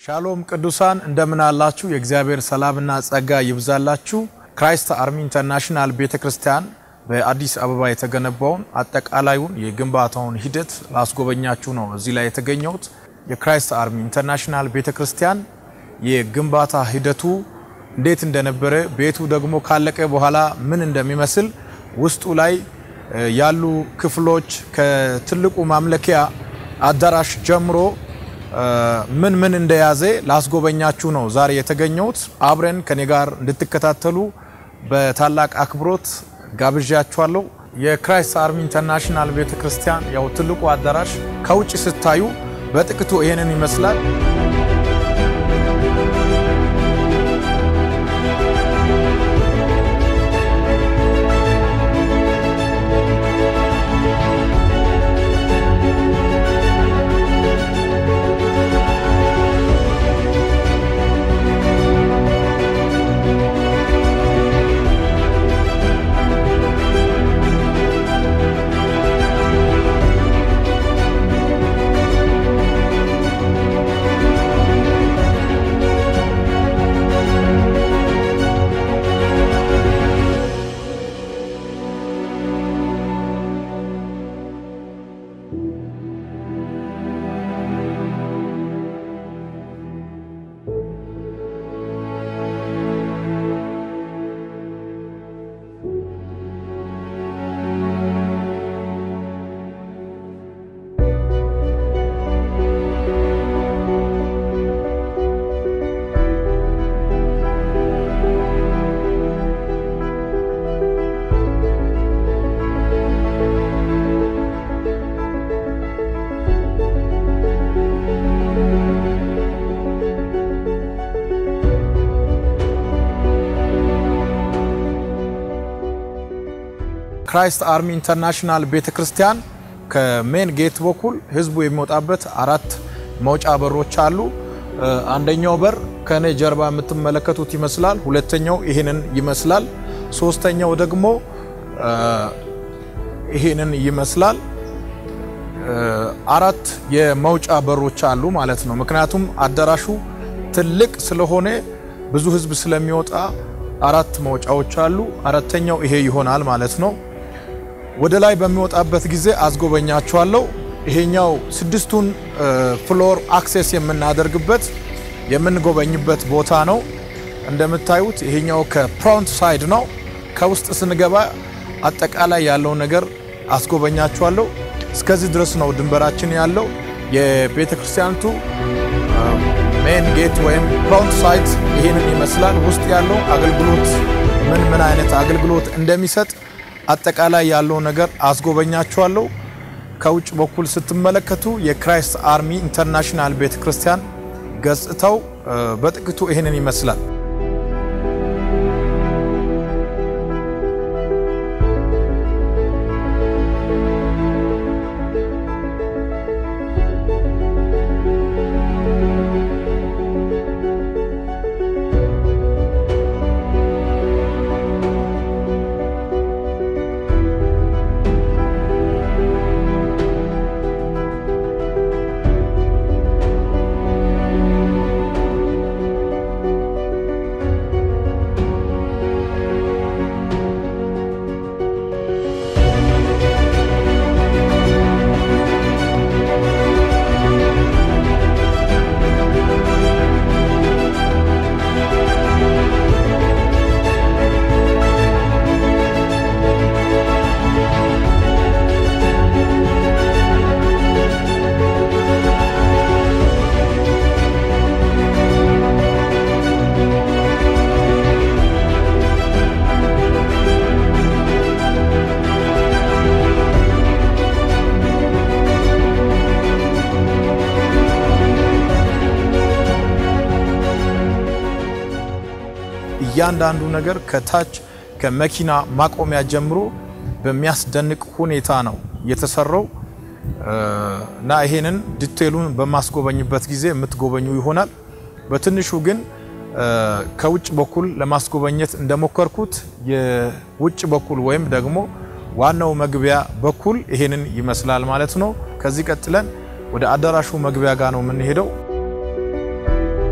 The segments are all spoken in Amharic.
ሻሎም ቅዱሳን እንደምን አላችሁ? የእግዚአብሔር ሰላምና ጸጋ ይብዛላችሁ። ክራይስት አርሚ ኢንተርናሽናል ቤተ ክርስቲያን በአዲስ አበባ የተገነባውን አጠቃላዩን የግንባታውን ሂደት ላስጎበኛችሁ ነው እዚህ ላይ የተገኘሁት። የክራይስት አርሚ ኢንተርናሽናል ቤተ ክርስቲያን የግንባታ ሂደቱ እንዴት እንደነበረ፣ ቤቱ ደግሞ ካለቀ በኋላ ምን እንደሚመስል ውስጡ ላይ ያሉ ክፍሎች ከትልቁ ማምለኪያ አዳራሽ ጀምሮ ምን ምን እንደያዘ ላስጎበኛችሁ ነው ዛሬ የተገኘሁት። አብረን ከኔ ጋር እንድትከታተሉ በታላቅ አክብሮት ጋብዣችኋለሁ። የክራይስት አርሚ ኢንተርናሽናል ቤተክርስቲያን ያው ትልቁ አዳራሽ ከውጭ ስታዩ በጥቂቱ ይሄንን ይመስላል። ክራይስት አርሚ ኢንተርናሽናል ቤተ ክርስቲያን ከሜን ጌት በኩል ህዝቡ የሚወጣበት አራት መውጫ በሮች አሉ። አንደኛው በር ከኔ ጀርባ የምትመለከቱት ይመስላል። ሁለተኛው ይህንን ይመስላል። ሶስተኛው ደግሞ ይህንን ይመስላል። አራት የመውጫ በሮች አሉ ማለት ነው። ምክንያቱም አዳራሹ ትልቅ ስለሆነ ብዙ ህዝብ ስለሚወጣ አራት መውጫዎች አሉ። አራተኛው ይሄ ይሆናል ማለት ነው። ወደ ላይ በሚወጣበት ጊዜ አስጎበኛችኋለሁ። ይሄኛው ስድስቱን ፍሎር አክሴስ የምናደርግበት የምንጎበኝበት ቦታ ነው። እንደምታዩት ይሄኛው ከፍሮንት ሳይድ ነው። ከውስጥ ስንገባ አጠቃላይ ያለው ነገር አስጎበኛችኋለሁ። እስከዚህ ድረስ ነው ድንበራችን ያለው። የቤተ ክርስቲያኒቱ ሜን ጌት ወይም ፍሮንት ሳይድ ይህንን ይመስላል። ውስጥ ያለው አገልግሎት ምን ምን አይነት አገልግሎት እንደሚሰጥ አጠቃላይ ያለው ነገር አስጎበኛችኋለሁ። ከውጭ በኩል ስትመለከቱ የክራይስት አርሚ ኢንተርናሽናል ቤተ ክርስቲያን ገጽታው በጥቂቱ ይህንን ይመስላል። እያንዳንዱ ነገር ከታች ከመኪና ማቆሚያ ጀምሮ በሚያስደንቅ ሁኔታ ነው የተሰራው እና ይሄንን ዲቴሉን በማስጎበኝበት ጊዜ የምትጎበኙ ይሆናል። በትንሹ ግን ከውጭ በኩል ለማስጎበኘት እንደሞከርኩት የውጭ በኩል ወይም ደግሞ ዋናው መግቢያ በኩል ይሄንን ይመስላል ማለት ነው። ከዚህ ቀጥለን ወደ አዳራሹ መግቢያ ጋር ነው የምንሄደው።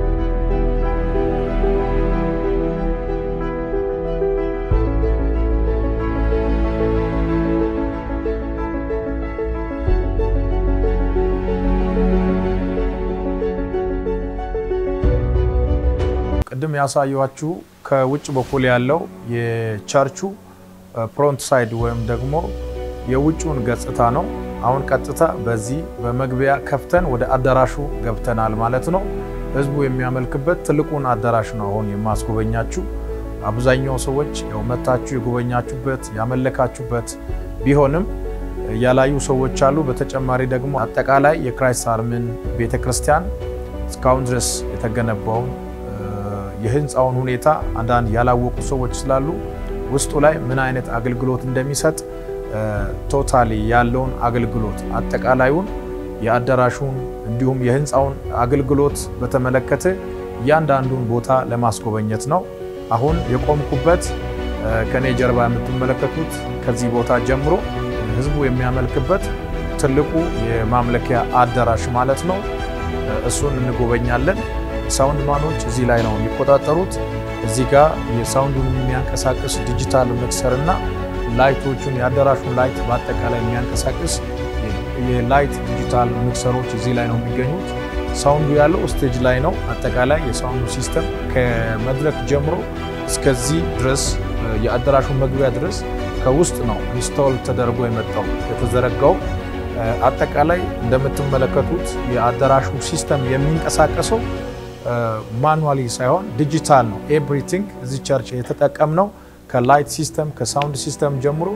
የሚያሳዩችሁ ከውጭ በኩል ያለው የቸርቹ ፍሮንት ሳይድ ወይም ደግሞ የውጭውን ገጽታ ነው። አሁን ቀጥታ በዚህ በመግቢያ ከፍተን ወደ አዳራሹ ገብተናል ማለት ነው። ህዝቡ የሚያመልክበት ትልቁን አዳራሽ ነው አሁን የማስጎበኛችሁ። አብዛኛው ሰዎች ያው መታችሁ የጎበኛችሁበት ያመለካችሁበት ቢሆንም ያላዩ ሰዎች አሉ። በተጨማሪ ደግሞ አጠቃላይ የክራይስት አርምን ቤተ ክርስቲያን እስካሁን ድረስ የተገነባውን የህንፃውን ሁኔታ አንዳንድ ያላወቁ ሰዎች ስላሉ ውስጡ ላይ ምን አይነት አገልግሎት እንደሚሰጥ ቶታሊ ያለውን አገልግሎት አጠቃላዩን የአዳራሹን እንዲሁም የህንፃውን አገልግሎት በተመለከተ እያንዳንዱን ቦታ ለማስጎበኘት ነው። አሁን የቆምኩበት ከኔ ጀርባ የምትመለከቱት ከዚህ ቦታ ጀምሮ ህዝቡ የሚያመልክበት ትልቁ የማምለኪያ አዳራሽ ማለት ነው። እሱን እንጎበኛለን። ሳውንድ ማኖች እዚህ ላይ ነው የሚቆጣጠሩት። እዚህ ጋር የሳውንዱን የሚያንቀሳቅስ ዲጂታል ሚክሰር እና ላይቶቹን የአዳራሹን ላይት በአጠቃላይ የሚያንቀሳቅስ የላይት ዲጂታል ሚክሰሮች እዚህ ላይ ነው የሚገኙት። ሳውንዱ ያለው ስቴጅ ላይ ነው። አጠቃላይ የሳውንዱ ሲስተም ከመድረክ ጀምሮ እስከዚህ ድረስ የአዳራሹ መግቢያ ድረስ ከውስጥ ነው ኢንስቶል ተደርጎ የመጣው የተዘረጋው። አጠቃላይ እንደምትመለከቱት የአዳራሹ ሲስተም የሚንቀሳቀሰው ማኑዋሊ ሳይሆን ዲጂታል ነው። ኤቭሪቲንግ እዚህ ቸርች የተጠቀምነው ከላይት ሲስተም ከሳውንድ ሲስተም ጀምሮ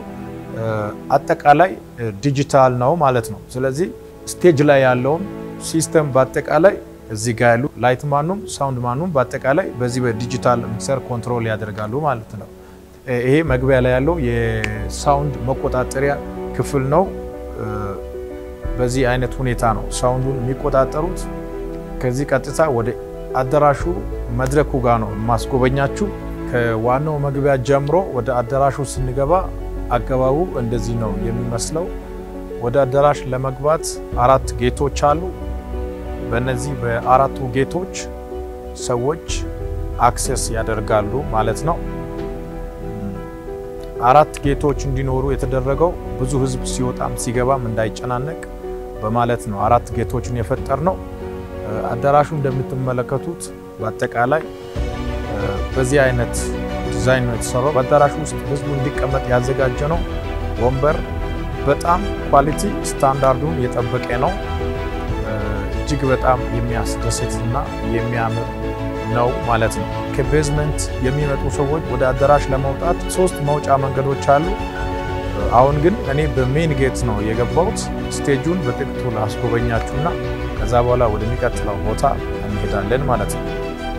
አጠቃላይ ዲጂታል ነው ማለት ነው። ስለዚህ ስቴጅ ላይ ያለውን ሲስተም በአጠቃላይ እዚህ ጋር ያሉ ላይት ማኑም ሳውንድ ማኑም በአጠቃላይ በዚህ በዲጂታል ሚክሰር ኮንትሮል ያደርጋሉ ማለት ነው። ይሄ መግቢያ ላይ ያለው የሳውንድ መቆጣጠሪያ ክፍል ነው። በዚህ አይነት ሁኔታ ነው ሳውንዱን የሚቆጣጠሩት። ከዚህ ቀጥታ ወደ አዳራሹ መድረኩ ጋር ነው የማስጎበኛችሁ። ከዋናው መግቢያ ጀምሮ ወደ አዳራሹ ስንገባ አገባቡ እንደዚህ ነው የሚመስለው። ወደ አዳራሽ ለመግባት አራት ጌቶች አሉ። በእነዚህ በአራቱ ጌቶች ሰዎች አክሰስ ያደርጋሉ ማለት ነው። አራት ጌቶች እንዲኖሩ የተደረገው ብዙ ሕዝብ ሲወጣም ሲገባም እንዳይጨናነቅ በማለት ነው አራት ጌቶችን የፈጠር ነው። አዳራሹ እንደምትመለከቱት በአጠቃላይ በዚህ አይነት ዲዛይን ነው የተሰራው። በአዳራሹ ውስጥ ህዝቡ እንዲቀመጥ ያዘጋጀ ነው። ወንበር በጣም ኳሊቲ ስታንዳርዱን የጠበቀ ነው። እጅግ በጣም የሚያስደስት እና የሚያምር ነው ማለት ነው። ከቤዝመንት የሚመጡ ሰዎች ወደ አዳራሽ ለመውጣት ሶስት መውጫ መንገዶች አሉ። አሁን ግን እኔ በሜን ጌት ነው የገባሁት። ስቴጁን በጥቂቱ ላስጎበኛችሁና ከዛ በኋላ ወደሚቀጥለው ቦታ እንሄዳለን ማለት ነው።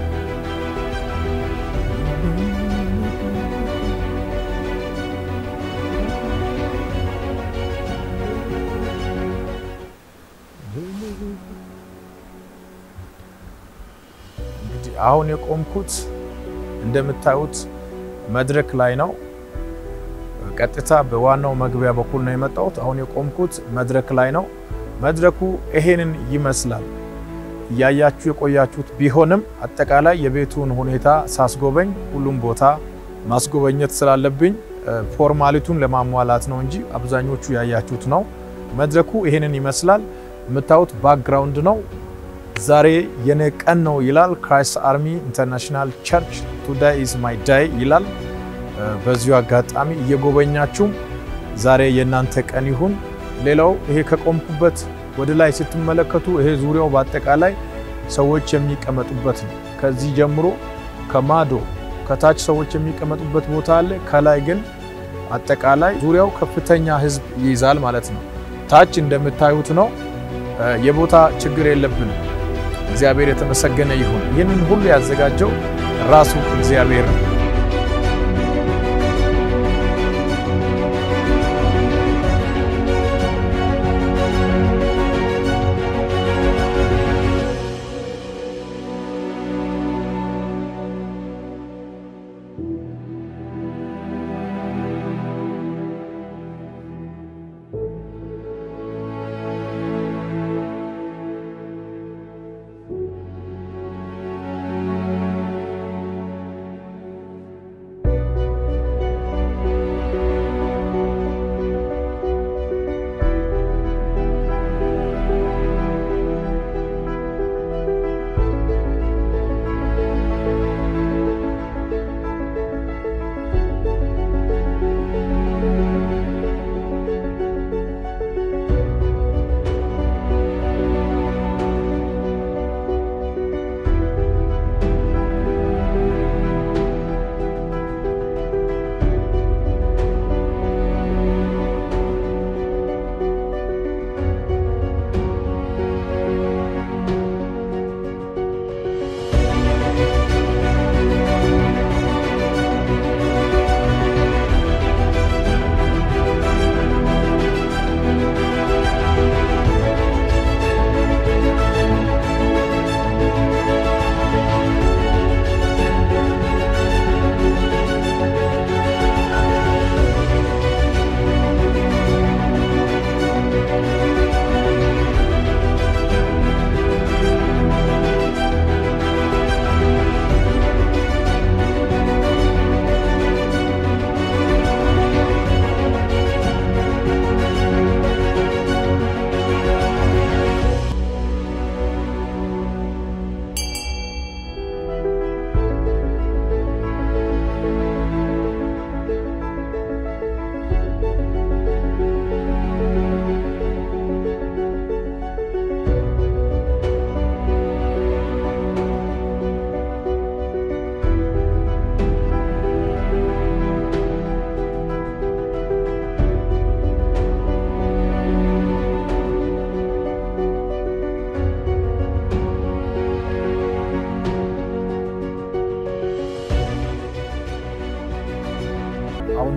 እንግዲህ አሁን የቆምኩት እንደምታዩት መድረክ ላይ ነው። ቀጥታ በዋናው መግቢያ በኩል ነው የመጣሁት። አሁን የቆምኩት መድረክ ላይ ነው። መድረኩ ይሄንን ይመስላል። እያያችሁ የቆያችሁት ቢሆንም አጠቃላይ የቤቱን ሁኔታ ሳስጎበኝ ሁሉም ቦታ ማስጎበኘት ስላለብኝ ፎርማሊቱን ለማሟላት ነው እንጂ አብዛኞቹ ያያችሁት ነው። መድረኩ ይሄንን ይመስላል። የምታዩት ባክግራውንድ ነው። ዛሬ የኔ ቀን ነው ይላል። ክራይስት አርሚ ኢንተርናሽናል ቸርች ቱዳይ ኢዝ ማይ ዳይ ይላል። በዚሁ አጋጣሚ እየጎበኛችሁ ዛሬ የእናንተ ቀን ይሁን። ሌላው ይሄ ከቆምኩበት ወደ ላይ ስትመለከቱ ይሄ ዙሪያው በአጠቃላይ ሰዎች የሚቀመጡበት ነው። ከዚህ ጀምሮ ከማዶ ከታች ሰዎች የሚቀመጡበት ቦታ አለ። ከላይ ግን አጠቃላይ ዙሪያው ከፍተኛ ሕዝብ ይይዛል ማለት ነው። ታች እንደምታዩት ነው። የቦታ ችግር የለብንም። እግዚአብሔር የተመሰገነ ይሁን። ይህንን ሁሉ ያዘጋጀው ራሱ እግዚአብሔር ነው።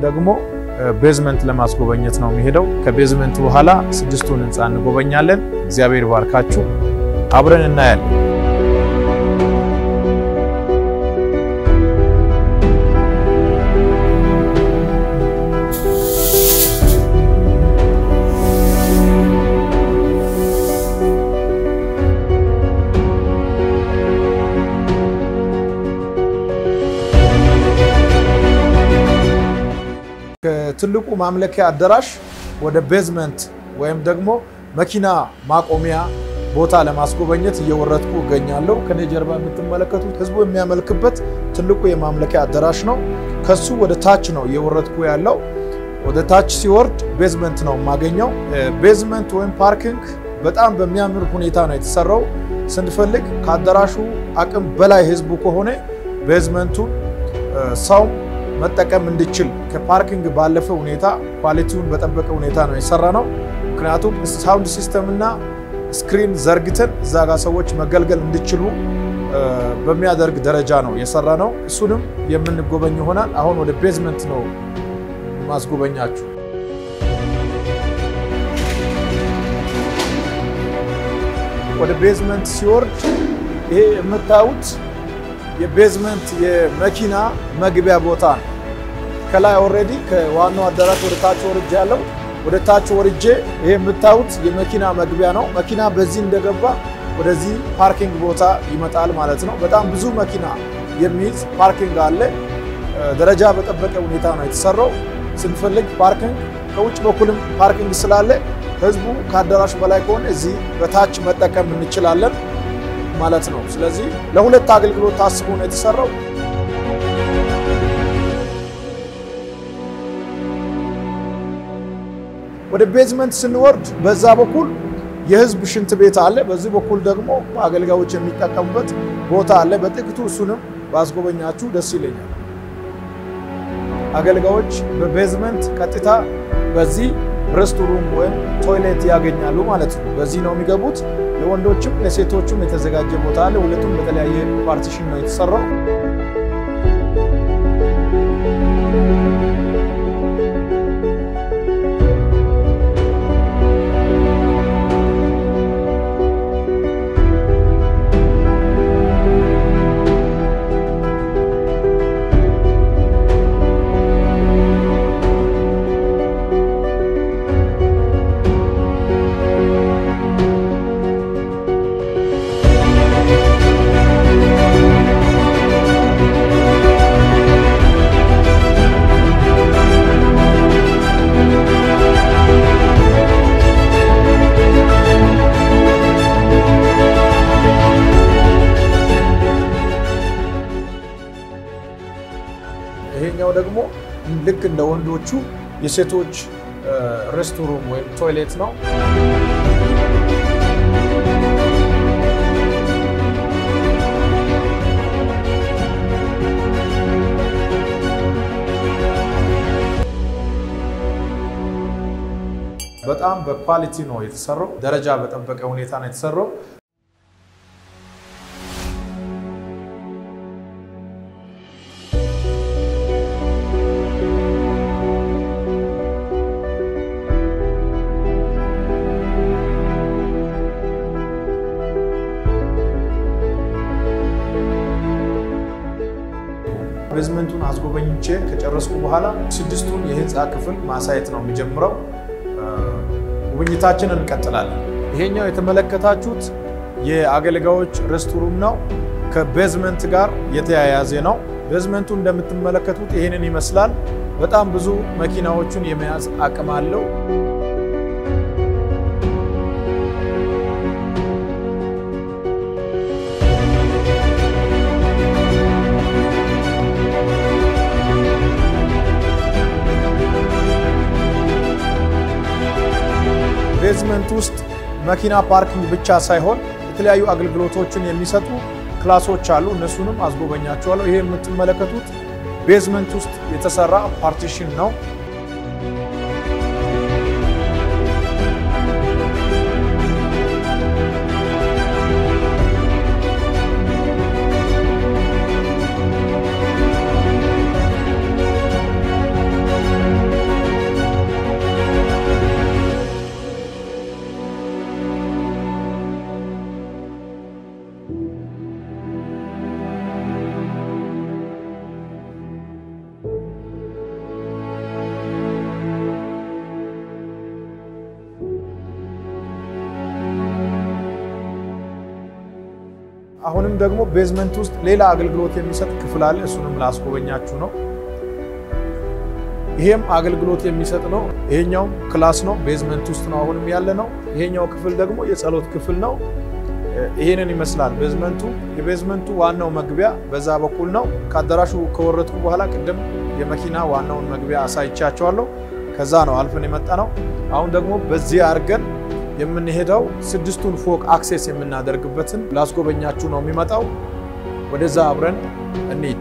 ደግሞ ቤዝመንት ለማስጎበኘት ነው የሚሄደው። ከቤዝመንት በኋላ ስድስቱን ህንፃ እንጎበኛለን። እግዚአብሔር ባርካችሁ፣ አብረን እናያለን። ከትልቁ ማምለኪያ አዳራሽ ወደ ቤዝመንት ወይም ደግሞ መኪና ማቆሚያ ቦታ ለማስጎበኘት እየወረድኩ እገኛለሁ። ከኔ ጀርባ የምትመለከቱት ህዝቡ የሚያመልክበት ትልቁ የማምለኪያ አዳራሽ ነው። ከሱ ወደ ታች ነው እየወረድኩ ያለው። ወደ ታች ሲወርድ ቤዝመንት ነው የማገኘው። ቤዝመንት ወይም ፓርኪንግ በጣም በሚያምር ሁኔታ ነው የተሰራው። ስንፈልግ ከአዳራሹ አቅም በላይ ህዝቡ ከሆነ ቤዝመንቱን ሰው መጠቀም እንዲችል ከፓርኪንግ ባለፈ ሁኔታ ኳሊቲውን በጠበቀ ሁኔታ ነው የሰራ ነው። ምክንያቱም ሳውንድ ሲስተም እና ስክሪን ዘርግተን እዛ ጋር ሰዎች መገልገል እንዲችሉ በሚያደርግ ደረጃ ነው የሰራ ነው። እሱንም የምንጎበኝ ይሆናል። አሁን ወደ ቤዝመንት ነው ማስጎበኛችሁ። ወደ ቤዝመንት ሲወርድ ይሄ የምታዩት የቤዝመንት የመኪና መግቢያ ቦታ ነው። ከላይ ኦልሬዲ ከዋናው አዳራሽ ወደ ታች ወርጄ ያለው ወደ ታች ወርጄ ይሄ የምታዩት የመኪና መግቢያ ነው። መኪና በዚህ እንደገባ ወደዚህ ፓርኪንግ ቦታ ይመጣል ማለት ነው። በጣም ብዙ መኪና የሚይዝ ፓርኪንግ አለ። ደረጃ በጠበቀ ሁኔታ ነው የተሰራው። ስንፈልግ ፓርኪንግ ከውጭ በኩልም ፓርኪንግ ስላለ ህዝቡ ከአዳራሽ በላይ ከሆነ እዚህ በታች መጠቀም እንችላለን ማለት ነው። ስለዚህ ለሁለት አገልግሎት ታስቦ ነው የተሰራው። ወደ ቤዝመንት ስንወርድ በዛ በኩል የህዝብ ሽንት ቤት አለ። በዚህ በኩል ደግሞ አገልጋዮች የሚጠቀሙበት ቦታ አለ። በጥቂቱ እሱንም ባስጎበኛችሁ ደስ ይለኛል። አገልጋዮች በቤዝመንት ቀጥታ በዚህ ሬስቶሩም ወይም ቶይሌት ያገኛሉ ማለት ነው። በዚህ ነው የሚገቡት። ለወንዶችም ለሴቶችም የተዘጋጀ ቦታ አለ። ሁለቱም በተለያየ ፓርቲሽን ነው የተሰራው። ይሄኛው ደግሞ ልክ እንደ ወንዶቹ የሴቶች ሬስቶሩም ወይም ቶይሌት ነው። በጣም በኳሊቲ ነው የተሰራው። ደረጃ በጠበቀ ሁኔታ ነው የተሰራው። ቤዝመንቱን አስጎበኝቼ ከጨረስኩ በኋላ ስድስቱን የህንፃ ክፍል ማሳየት ነው የሚጀምረው። ጉብኝታችንን እንቀጥላለን። ይሄኛው የተመለከታችሁት የአገልጋዮች ሬስቶሩም ነው። ከቤዝመንት ጋር የተያያዘ ነው። ቤዝመንቱ እንደምትመለከቱት ይህንን ይመስላል። በጣም ብዙ መኪናዎቹን የመያዝ አቅም አለው። ቤዝመንት ውስጥ መኪና ፓርኪንግ ብቻ ሳይሆን የተለያዩ አገልግሎቶችን የሚሰጡ ክላሶች አሉ። እነሱንም አስጎበኛቸዋለሁ። ይሄ የምትመለከቱት ቤዝመንት ውስጥ የተሰራ ፓርቲሽን ነው። አሁንም ደግሞ ቤዝመንት ውስጥ ሌላ አገልግሎት የሚሰጥ ክፍል አለ። እሱንም ላስጎበኛችሁ ነው። ይሄም አገልግሎት የሚሰጥ ነው። ይሄኛው ክላስ ነው። ቤዝመንት ውስጥ ነው አሁንም ያለ ነው። ይሄኛው ክፍል ደግሞ የጸሎት ክፍል ነው። ይሄንን ይመስላል ቤዝመንቱ። የቤዝመንቱ ዋናው መግቢያ በዛ በኩል ነው። ከአዳራሹ ከወረድኩ በኋላ ቅድም የመኪና ዋናውን መግቢያ አሳይቻቸዋለሁ። ከዛ ነው አልፈን የመጣ ነው። አሁን ደግሞ በዚህ አድርገን የምንሄደው ስድስቱን ፎቅ አክሴስ የምናደርግበትን ላስጎበኛችሁ ነው የሚመጣው። ወደዛ አብረን እንሂድ።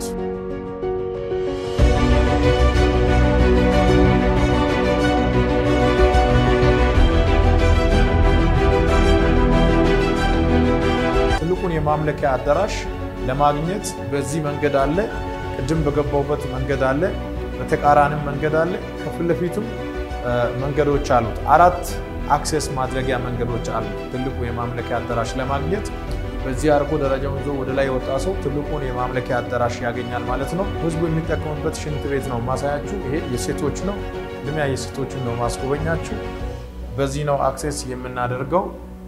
ትልቁን የማምለኪያ አዳራሽ ለማግኘት በዚህ መንገድ አለ። ቅድም በገባውበት መንገድ አለ። በተቃራኒም መንገድ አለ። ከፊት ለፊቱም መንገዶች አሉት። አራት አክሴስ ማድረጊያ መንገዶች አሉ። ትልቁ የማምለኪያ አዳራሽ ለማግኘት በዚህ አድርጎ ደረጃውን ይዞ ወደ ላይ የወጣ ሰው ትልቁን የማምለኪያ አዳራሽ ያገኛል ማለት ነው። ህዝቡ የሚጠቀምበት ሽንት ቤት ነው ማሳያችሁ። ይሄ የሴቶች ነው። ልሚያ የሴቶችን ነው ማስጎበኛችሁ። በዚህ ነው አክሴስ የምናደርገው።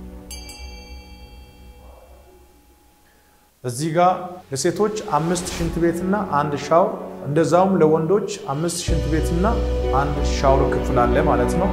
እዚህ ጋር ለሴቶች አምስት ሽንት ቤትና አንድ ሻወር እንደዛውም ለወንዶች አምስት ሽንት ቤትና አንድ ሻወር ክፍል አለ ማለት ነው።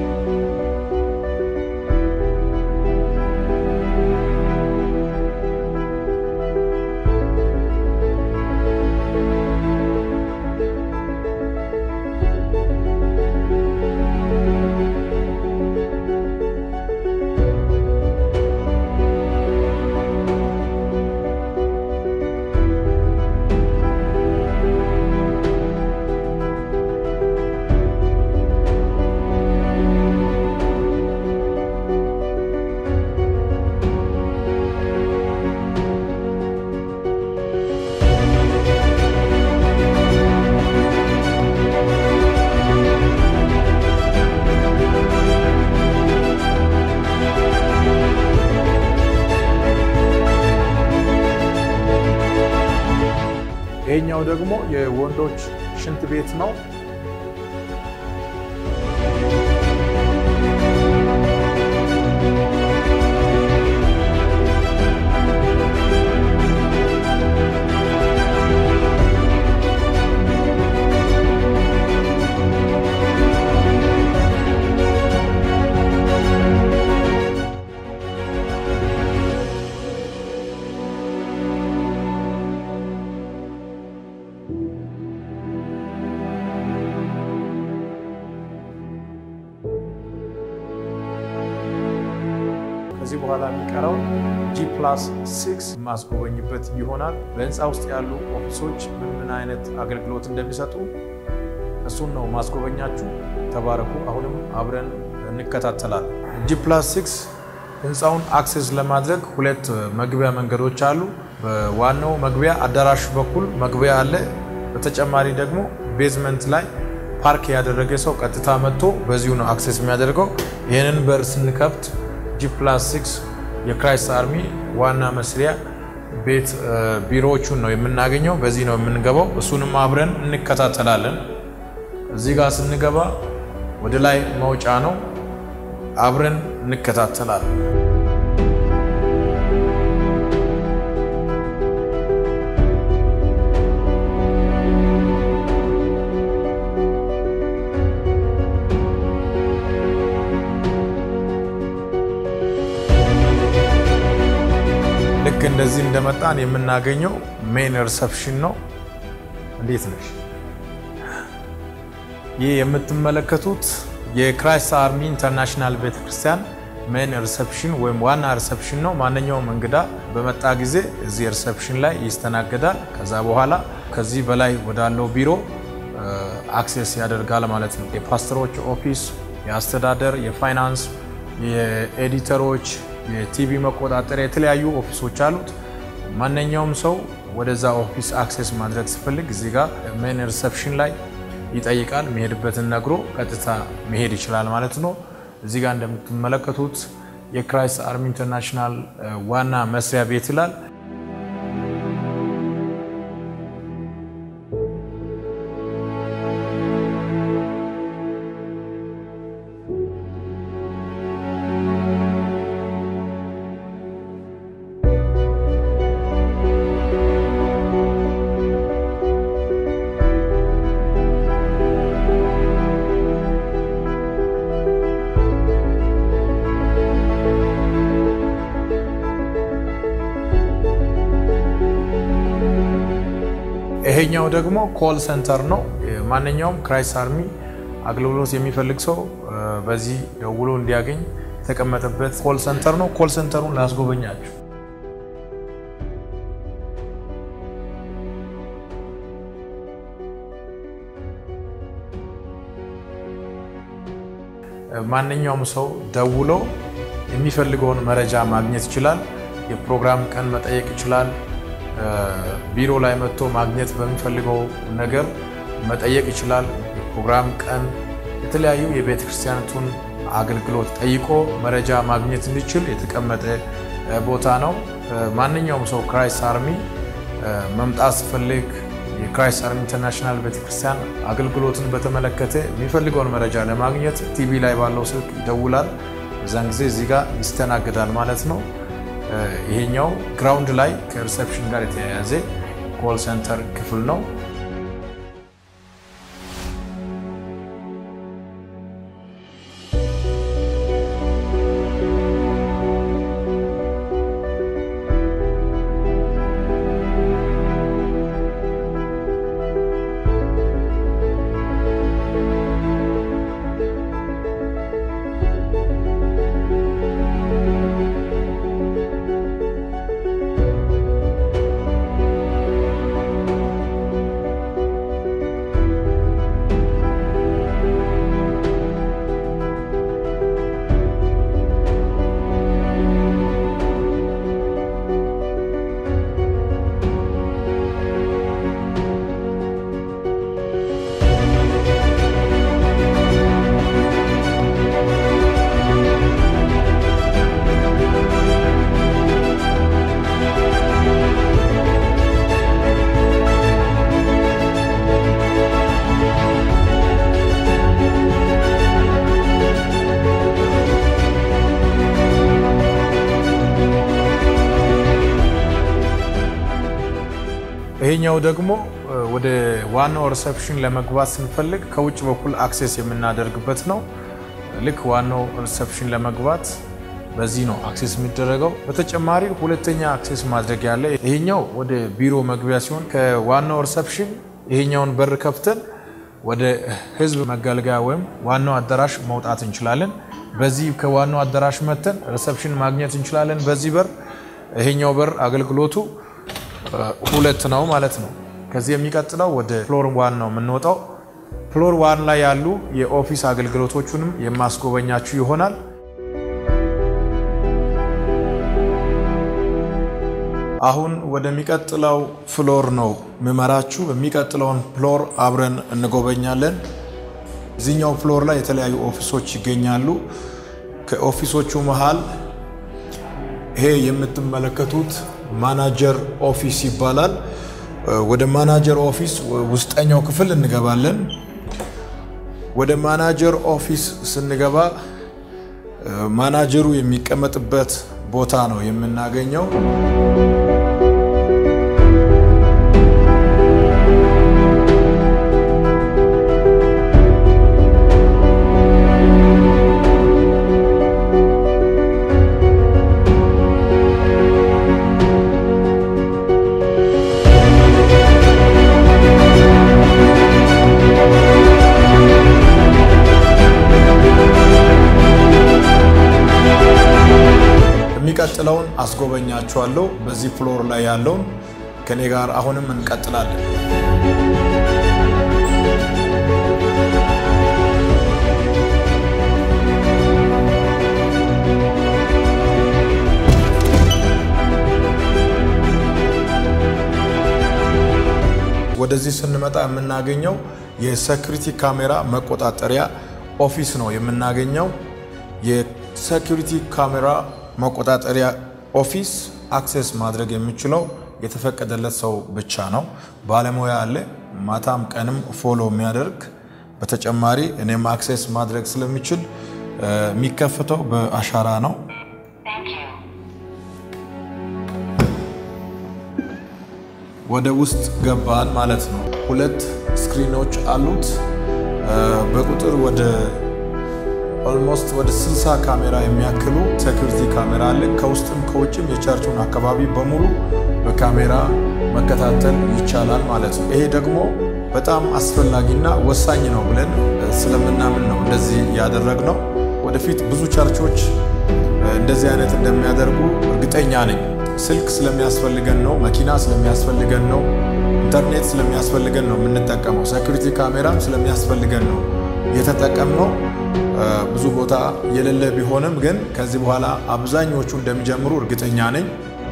ይሄኛው ደግሞ የወንዶች ሽንት ቤት ነው። ከዚህ በኋላ የሚቀረው ጂ ፕላስ ሲክስ የማስጎበኝበት ይሆናል። በህንፃ ውስጥ ያሉ ኦፊሶች ምን ምን አይነት አገልግሎት እንደሚሰጡ እሱን ነው ማስጎበኛችሁ። ተባረኩ። አሁንም አብረን እንከታተላለን። ጂ ፕላስ ሲክስ ህንፃውን አክሴስ ለማድረግ ሁለት መግቢያ መንገዶች አሉ። በዋናው መግቢያ አዳራሽ በኩል መግቢያ አለ። በተጨማሪ ደግሞ ቤዝመንት ላይ ፓርክ ያደረገ ሰው ቀጥታ መጥቶ በዚሁ ነው አክሴስ የሚያደርገው። ይህንን በር ስንከፍት ጂ ፕላስ ሲክስ የክራይስት አርሚ ዋና መስሪያ ቤት ቢሮዎቹን ነው የምናገኘው። በዚህ ነው የምንገባው። እሱንም አብረን እንከታተላለን። እዚህ ጋር ስንገባ ወደ ላይ መውጫ ነው። አብረን እንከታተላለን። ልክ እንደዚህ እንደመጣን የምናገኘው ሜን ሪሰፕሽን ነው። እንዴት ነሽ? ይህ የምትመለከቱት የክራይስት አርሚ ኢንተርናሽናል ቤተክርስቲያን ሜን ሪሰፕሽን ወይም ዋና ሪሰፕሽን ነው። ማንኛውም እንግዳ በመጣ ጊዜ እዚህ ሪሰፕሽን ላይ ይስተናገዳል። ከዛ በኋላ ከዚህ በላይ ወዳለው ቢሮ አክሴስ ያደርጋል ማለት ነው። የፓስተሮች ኦፊስ፣ የአስተዳደር፣ የፋይናንስ፣ የኤዲተሮች የቲቪ መቆጣጠሪያ የተለያዩ ኦፊሶች አሉት። ማንኛውም ሰው ወደዛ ኦፊስ አክሴስ ማድረግ ሲፈልግ እዚህ ጋር ሜን ሪሰፕሽን ላይ ይጠይቃል። መሄድበትን ነግሮ ቀጥታ መሄድ ይችላል ማለት ነው። እዚህ ጋር እንደምትመለከቱት የክራይስት አርሚ ኢንተርናሽናል ዋና መስሪያ ቤት ይላል። ይሄኛው ደግሞ ኮል ሴንተር ነው። ማንኛውም ክራይስት አርሚ አገልግሎት የሚፈልግ ሰው በዚህ ደውሎ እንዲያገኝ የተቀመጠበት ኮል ሴንተር ነው። ኮል ሴንተሩን ላስጎበኛችሁ። ማንኛውም ሰው ደውሎ የሚፈልገውን መረጃ ማግኘት ይችላል። የፕሮግራም ቀን መጠየቅ ይችላል። ቢሮ ላይ መጥቶ ማግኘት በሚፈልገው ነገር መጠየቅ ይችላል። የፕሮግራም ቀን፣ የተለያዩ የቤተ ክርስቲያኒቱን አገልግሎት ጠይቆ መረጃ ማግኘት እንዲችል የተቀመጠ ቦታ ነው። ማንኛውም ሰው ክራይስት አርሚ መምጣት ሲፈልግ የክራይስት አርሚ ኢንተርናሽናል ቤተክርስቲያን አገልግሎትን በተመለከተ የሚፈልገውን መረጃ ለማግኘት ቲቪ ላይ ባለው ስልክ ይደውላል። በዛን ጊዜ እዚህ ጋር ይስተናግዳል ማለት ነው። ይሄኛው ግራውንድ ላይ ከሪሴፕሽን ጋር የተያያዘ ኮል ሴንተር ክፍል ነው። ይሄኛው ደግሞ ወደ ዋናው ሪሰፕሽን ለመግባት ስንፈልግ ከውጭ በኩል አክሴስ የምናደርግበት ነው። ልክ ዋናው ሪሰፕሽን ለመግባት በዚህ ነው አክሴስ የሚደረገው። በተጨማሪ ሁለተኛ አክሴስ ማድረግ ያለ ይሄኛው ወደ ቢሮ መግቢያ ሲሆን ከዋናው ሪሰፕሽን ይሄኛውን በር ከፍተን ወደ ህዝብ መገልገያ ወይም ዋናው አዳራሽ መውጣት እንችላለን። በዚህ ከዋናው አዳራሽ መተን ሪሰፕሽን ማግኘት እንችላለን። በዚህ በር ይሄኛው በር አገልግሎቱ ሁለት ነው ማለት ነው። ከዚህ የሚቀጥለው ወደ ፍሎር ዋን ነው የምንወጣው። ፍሎር ዋን ላይ ያሉ የኦፊስ አገልግሎቶቹንም የማስጎበኛችሁ ይሆናል። አሁን ወደሚቀጥለው ፍሎር ነው ምመራችሁ። በሚቀጥለውን ፍሎር አብረን እንጎበኛለን። እዚህኛው ፍሎር ላይ የተለያዩ ኦፊሶች ይገኛሉ። ከኦፊሶቹ መሃል ይሄ የምትመለከቱት ማናጀር ኦፊስ ይባላል። ወደ ማናጀር ኦፊስ ውስጠኛው ክፍል እንገባለን። ወደ ማናጀር ኦፊስ ስንገባ ማናጀሩ የሚቀመጥበት ቦታ ነው የምናገኘው። የሚቀጥለውን አስጎበኛችኋለሁ። በዚህ ፍሎር ላይ ያለውን ከኔ ጋር አሁንም እንቀጥላለን። ወደዚህ ስንመጣ የምናገኘው የሴኩሪቲ ካሜራ መቆጣጠሪያ ኦፊስ ነው የምናገኘው። የሴኩሪቲ ካሜራ መቆጣጠሪያ ኦፊስ አክሴስ ማድረግ የሚችለው የተፈቀደለት ሰው ብቻ ነው። ባለሙያ አለ፣ ማታም ቀንም ፎሎ የሚያደርግ በተጨማሪ እኔም አክሴስ ማድረግ ስለሚችል የሚከፍተው በአሻራ ነው። ወደ ውስጥ ገባን ማለት ነው። ሁለት ስክሪኖች አሉት። በቁጥር ወደ ኦልሞስት ወደ 60 ካሜራ የሚያክሉ ሴኩሪቲ ካሜራ አለ። ከውስጥም ከውጭም የቸርቹን አካባቢ በሙሉ በካሜራ መከታተል ይቻላል ማለት ነው። ይሄ ደግሞ በጣም አስፈላጊና ወሳኝ ነው ብለን ስለምናምን ነው እንደዚህ ያደረግነው። ወደፊት ብዙ ቸርቾች እንደዚህ አይነት እንደሚያደርጉ እርግጠኛ ነኝ። ስልክ ስለሚያስፈልገን ነው፣ መኪና ስለሚያስፈልገን ነው፣ ኢንተርኔት ስለሚያስፈልገን ነው የምንጠቀመው። ሴኩሪቲ ካሜራም ስለሚያስፈልገን ነው የተጠቀምነው። ብዙ ቦታ የሌለ ቢሆንም ግን ከዚህ በኋላ አብዛኞቹ እንደሚጀምሩ እርግጠኛ ነኝ።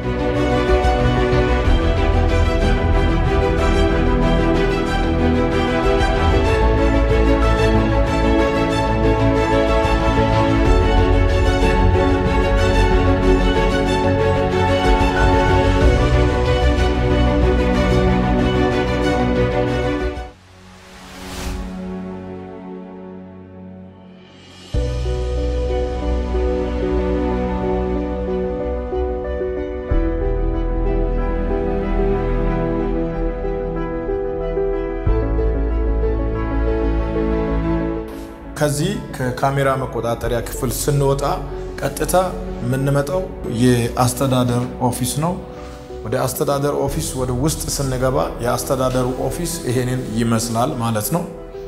ከዚህ ከካሜራ መቆጣጠሪያ ክፍል ስንወጣ ቀጥታ የምንመጣው የአስተዳደር ኦፊስ ነው። ወደ አስተዳደር ኦፊስ ወደ ውስጥ ስንገባ የአስተዳደሩ ኦፊስ ይሄንን ይመስላል ማለት ነው።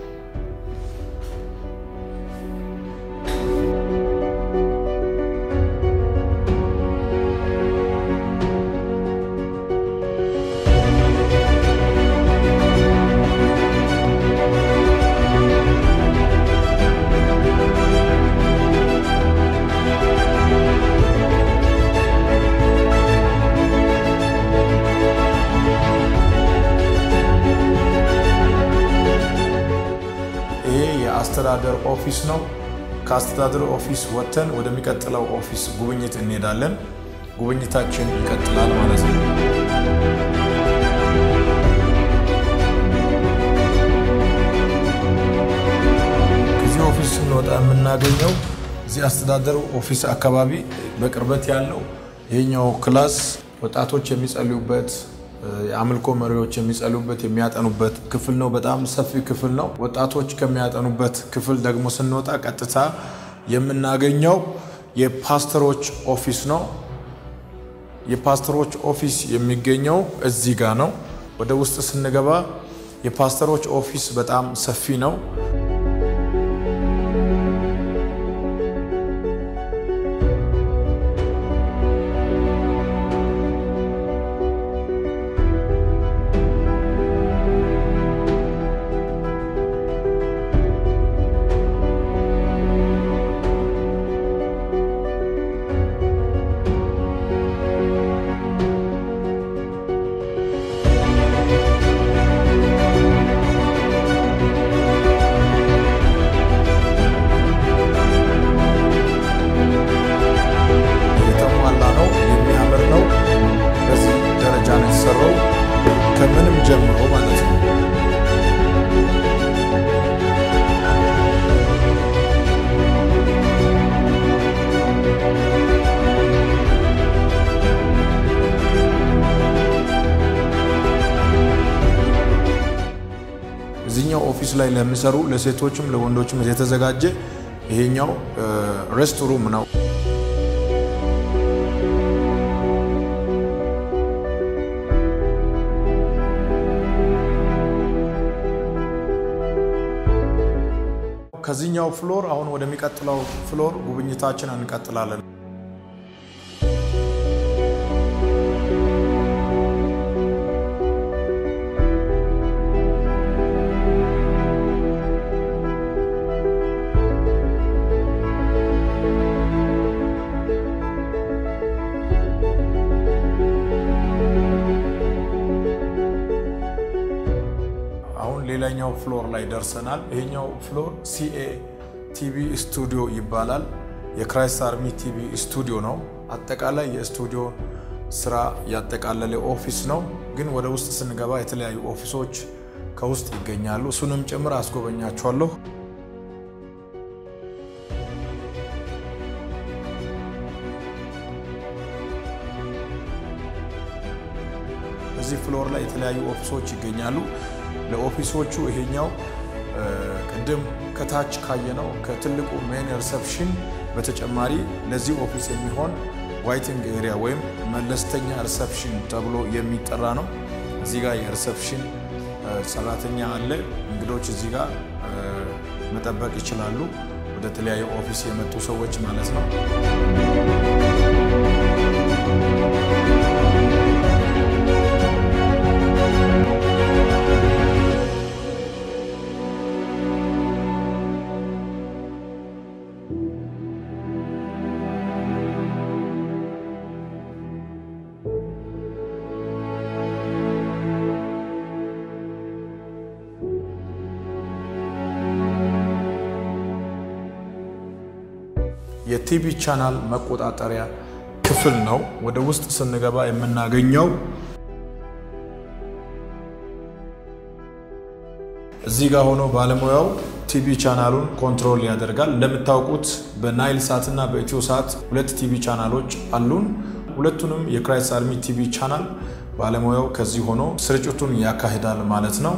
ይሄ የአስተዳደር ኦፊስ ነው። ከአስተዳደር ኦፊስ ወጥተን ወደሚቀጥለው ኦፊስ ጉብኝት እንሄዳለን። ጉብኝታችን ይቀጥላል ማለት ነው። ከዚህ ኦፊስ ስንወጣ የምናገኘው እዚህ አስተዳደሩ ኦፊስ አካባቢ በቅርበት ያለው ይሄኛው ክላስ ወጣቶች የሚጸልዩበት የአምልኮ መሪዎች የሚጸልዩበት የሚያጠኑበት ክፍል ነው። በጣም ሰፊ ክፍል ነው። ወጣቶች ከሚያጠኑበት ክፍል ደግሞ ስንወጣ ቀጥታ የምናገኘው የፓስተሮች ኦፊስ ነው። የፓስተሮች ኦፊስ የሚገኘው እዚህ ጋር ነው። ወደ ውስጥ ስንገባ የፓስተሮች ኦፊስ በጣም ሰፊ ነው። የተሟላ ነው። የሚያምር ነው። በዚህ ደረጃ ነው የተሰራው ከምንም ጀምሮ ማለት ነው። እዚህኛው ኦፊስ ላይ ለሚሰሩ ለሴቶችም ለወንዶችም የተዘጋጀ ይሄኛው ሬስት ሩም ነው። ከዚህኛው ፍሎር አሁን ወደሚቀጥለው ፍሎር ጉብኝታችን እንቀጥላለን። አሁን ሌላኛው ፍሎር ላይ ደርሰናል። ይሄኛው ፍሎር ሲኤ ቲቪ ስቱዲዮ ይባላል። የክራይስት አርሚ ቲቪ ስቱዲዮ ነው። አጠቃላይ የስቱዲዮ ስራ ያጠቃለለ ኦፊስ ነው። ግን ወደ ውስጥ ስንገባ የተለያዩ ኦፊሶች ከውስጥ ይገኛሉ። እሱንም ጭምር አስጎበኛችኋለሁ። እዚህ ፍሎር ላይ የተለያዩ ኦፊሶች ይገኛሉ። ለኦፊሶቹ ይሄኛው ቅድም ከታች ካየነው ከትልቁ ሜን ሪሰፕሽን በተጨማሪ ለዚህ ኦፊስ የሚሆን ዋይቲንግ ኤሪያ ወይም መለስተኛ ሪሰፕሽን ተብሎ የሚጠራ ነው። እዚህ ጋር የሪሰፕሽን ሰራተኛ አለ። እንግዶች እዚህ ጋር መጠበቅ ይችላሉ። ወደ ተለያዩ ኦፊስ የመጡ ሰዎች ማለት ነው። የቲቪ ቻናል መቆጣጠሪያ ክፍል ነው። ወደ ውስጥ ስንገባ የምናገኘው እዚህ ጋር ሆኖ ባለሙያው ቲቪ ቻናሉን ኮንትሮል ያደርጋል። እንደምታውቁት በናይል ሳት እና በኢትዮ ሳት ሁለት ቲቪ ቻናሎች አሉን። ሁለቱንም የክራይስት አርሚ ቲቪ ቻናል ባለሙያው ከዚህ ሆኖ ስርጭቱን ያካሂዳል ማለት ነው።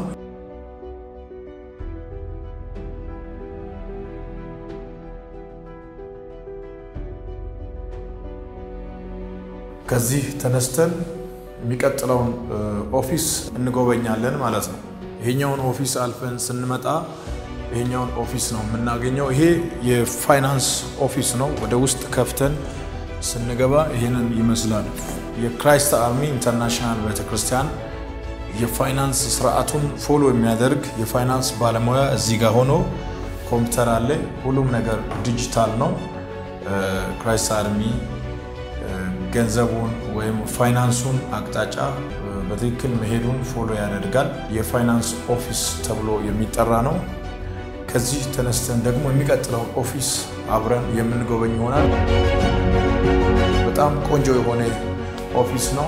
ከዚህ ተነስተን የሚቀጥለውን ኦፊስ እንጎበኛለን ማለት ነው። ይሄኛውን ኦፊስ አልፈን ስንመጣ ይሄኛውን ኦፊስ ነው የምናገኘው። ይሄ የፋይናንስ ኦፊስ ነው። ወደ ውስጥ ከፍተን ስንገባ ይህንን ይመስላል። የክራይስት አርሚ ኢንተርናሽናል ቤተክርስቲያን የፋይናንስ ስርዓቱን ፎሎ የሚያደርግ የፋይናንስ ባለሙያ እዚህ ጋር ሆኖ ኮምፒውተር አለ። ሁሉም ነገር ዲጂታል ነው። ክራይስት አርሚ ገንዘቡን ወይም ፋይናንሱን አቅጣጫ በትክክል መሄዱን ፎሎ ያደርጋል። የፋይናንስ ኦፊስ ተብሎ የሚጠራ ነው። ከዚህ ተነስተን ደግሞ የሚቀጥለውን ኦፊስ አብረን የምንጎበኝ ይሆናል። በጣም ቆንጆ የሆነ ኦፊስ ነው።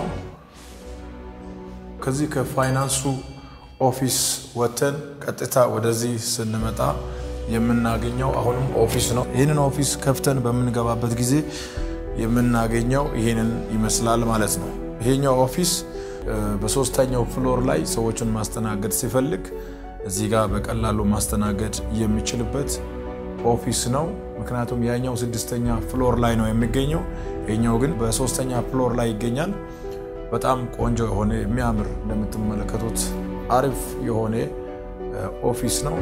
ከዚህ ከፋይናንሱ ኦፊስ ወጥተን ቀጥታ ወደዚህ ስንመጣ የምናገኘው አሁንም ኦፊስ ነው። ይህንን ኦፊስ ከፍተን በምንገባበት ጊዜ የምናገኘው ይሄንን ይመስላል ማለት ነው። ይሄኛው ኦፊስ በሶስተኛው ፍሎር ላይ ሰዎችን ማስተናገድ ሲፈልግ እዚህ ጋር በቀላሉ ማስተናገድ የሚችልበት ኦፊስ ነው። ምክንያቱም ያኛው ስድስተኛ ፍሎር ላይ ነው የሚገኘው፣ ይኛው ግን በሶስተኛ ፍሎር ላይ ይገኛል። በጣም ቆንጆ የሆነ የሚያምር እንደምትመለከቱት አሪፍ የሆነ ኦፊስ ነው።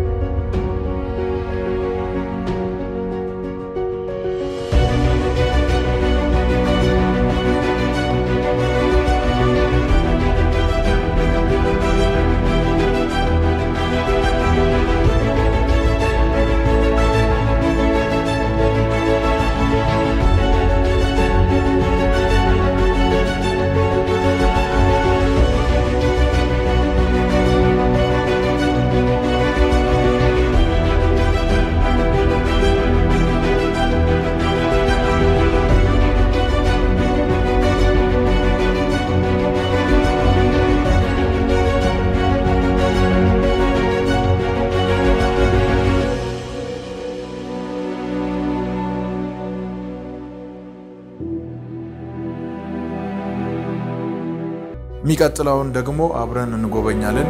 የሚቀጥለውን ደግሞ አብረን እንጎበኛለን።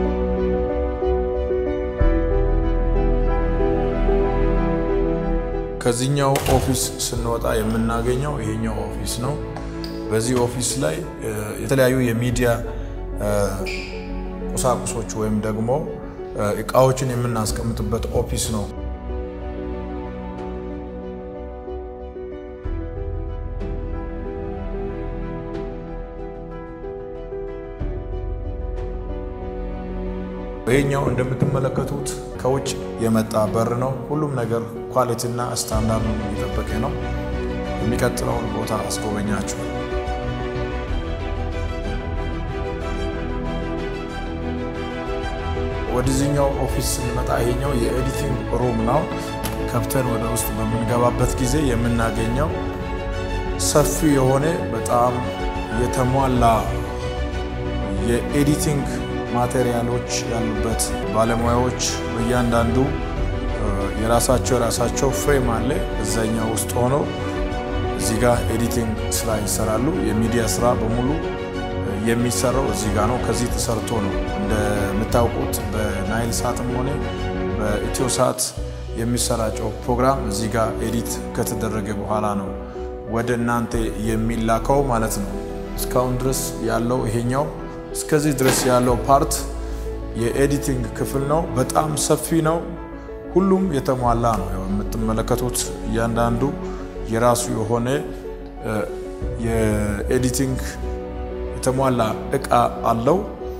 ከዚህኛው ኦፊስ ስንወጣ የምናገኘው ይሄኛው ኦፊስ ነው። በዚህ ኦፊስ ላይ የተለያዩ የሚዲያ ቁሳቁሶች ወይም ደግሞ እቃዎችን የምናስቀምጥበት ኦፊስ ነው። ይሄኛው እንደምትመለከቱት ከውጭ የመጣ በር ነው። ሁሉም ነገር ኳሊቲና ስታንዳርድ የጠበቀ ነው። የሚቀጥለውን ቦታ አስጎበኛችሁ። ወደዚህኛው ኦፊስ ስንመጣ ይሄኛው የኤዲቲንግ ሩም ነው። ከፍተን ወደ ውስጥ በምንገባበት ጊዜ የምናገኘው ሰፊ የሆነ በጣም የተሟላ የኤዲቲንግ ማቴሪያሎች ያሉበት ባለሙያዎች በእያንዳንዱ የራሳቸው የራሳቸው ፍሬም አለ። እዛኛው ውስጥ ሆኖ እዚህ ጋር ኤዲቲንግ ስራ ይሰራሉ። የሚዲያ ስራ በሙሉ የሚሰራው እዚህ ጋር ነው። ከዚህ ተሰርቶ ነው እንደምታውቁት በናይል ሳትም ሆነ በኢትዮ ሳት የሚሰራጨው ፕሮግራም እዚህ ጋር ኤዲት ከተደረገ በኋላ ነው ወደ እናንተ የሚላከው ማለት ነው። እስካሁን ድረስ ያለው ይሄኛው እስከዚህ ድረስ ያለው ፓርት የኤዲቲንግ ክፍል ነው። በጣም ሰፊ ነው። ሁሉም የተሟላ ነው። ያው የምትመለከቱት እያንዳንዱ የራሱ የሆነ የኤዲቲንግ የተሟላ እቃ አለው።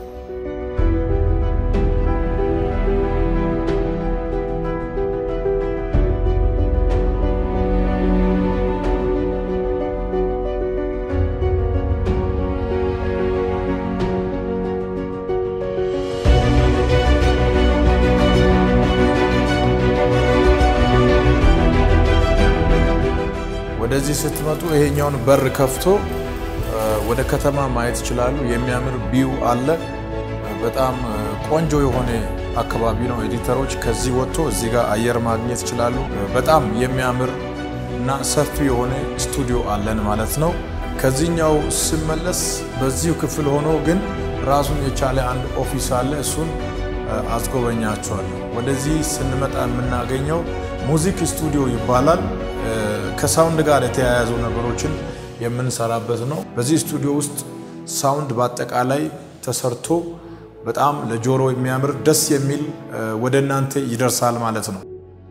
ወደዚህ ስትመጡ ይሄኛውን በር ከፍቶ ወደ ከተማ ማየት ይችላሉ። የሚያምር ቢው አለ። በጣም ቆንጆ የሆነ አካባቢ ነው። ኤዲተሮች ከዚህ ወጥቶ እዚህ ጋር አየር ማግኘት ይችላሉ። በጣም የሚያምር እና ሰፊ የሆነ ስቱዲዮ አለን ማለት ነው። ከዚህኛው ስመለስ በዚሁ ክፍል ሆኖ ግን ራሱን የቻለ አንድ ኦፊስ አለ። እሱን አስጎበኛቸዋለሁ። ወደዚህ ስንመጣ የምናገኘው ሙዚክ ስቱዲዮ ይባላል። ከሳውንድ ጋር የተያያዙ ነገሮችን የምንሰራበት ነው። በዚህ ስቱዲዮ ውስጥ ሳውንድ በአጠቃላይ ተሰርቶ በጣም ለጆሮ የሚያምር ደስ የሚል ወደ እናንተ ይደርሳል ማለት ነው።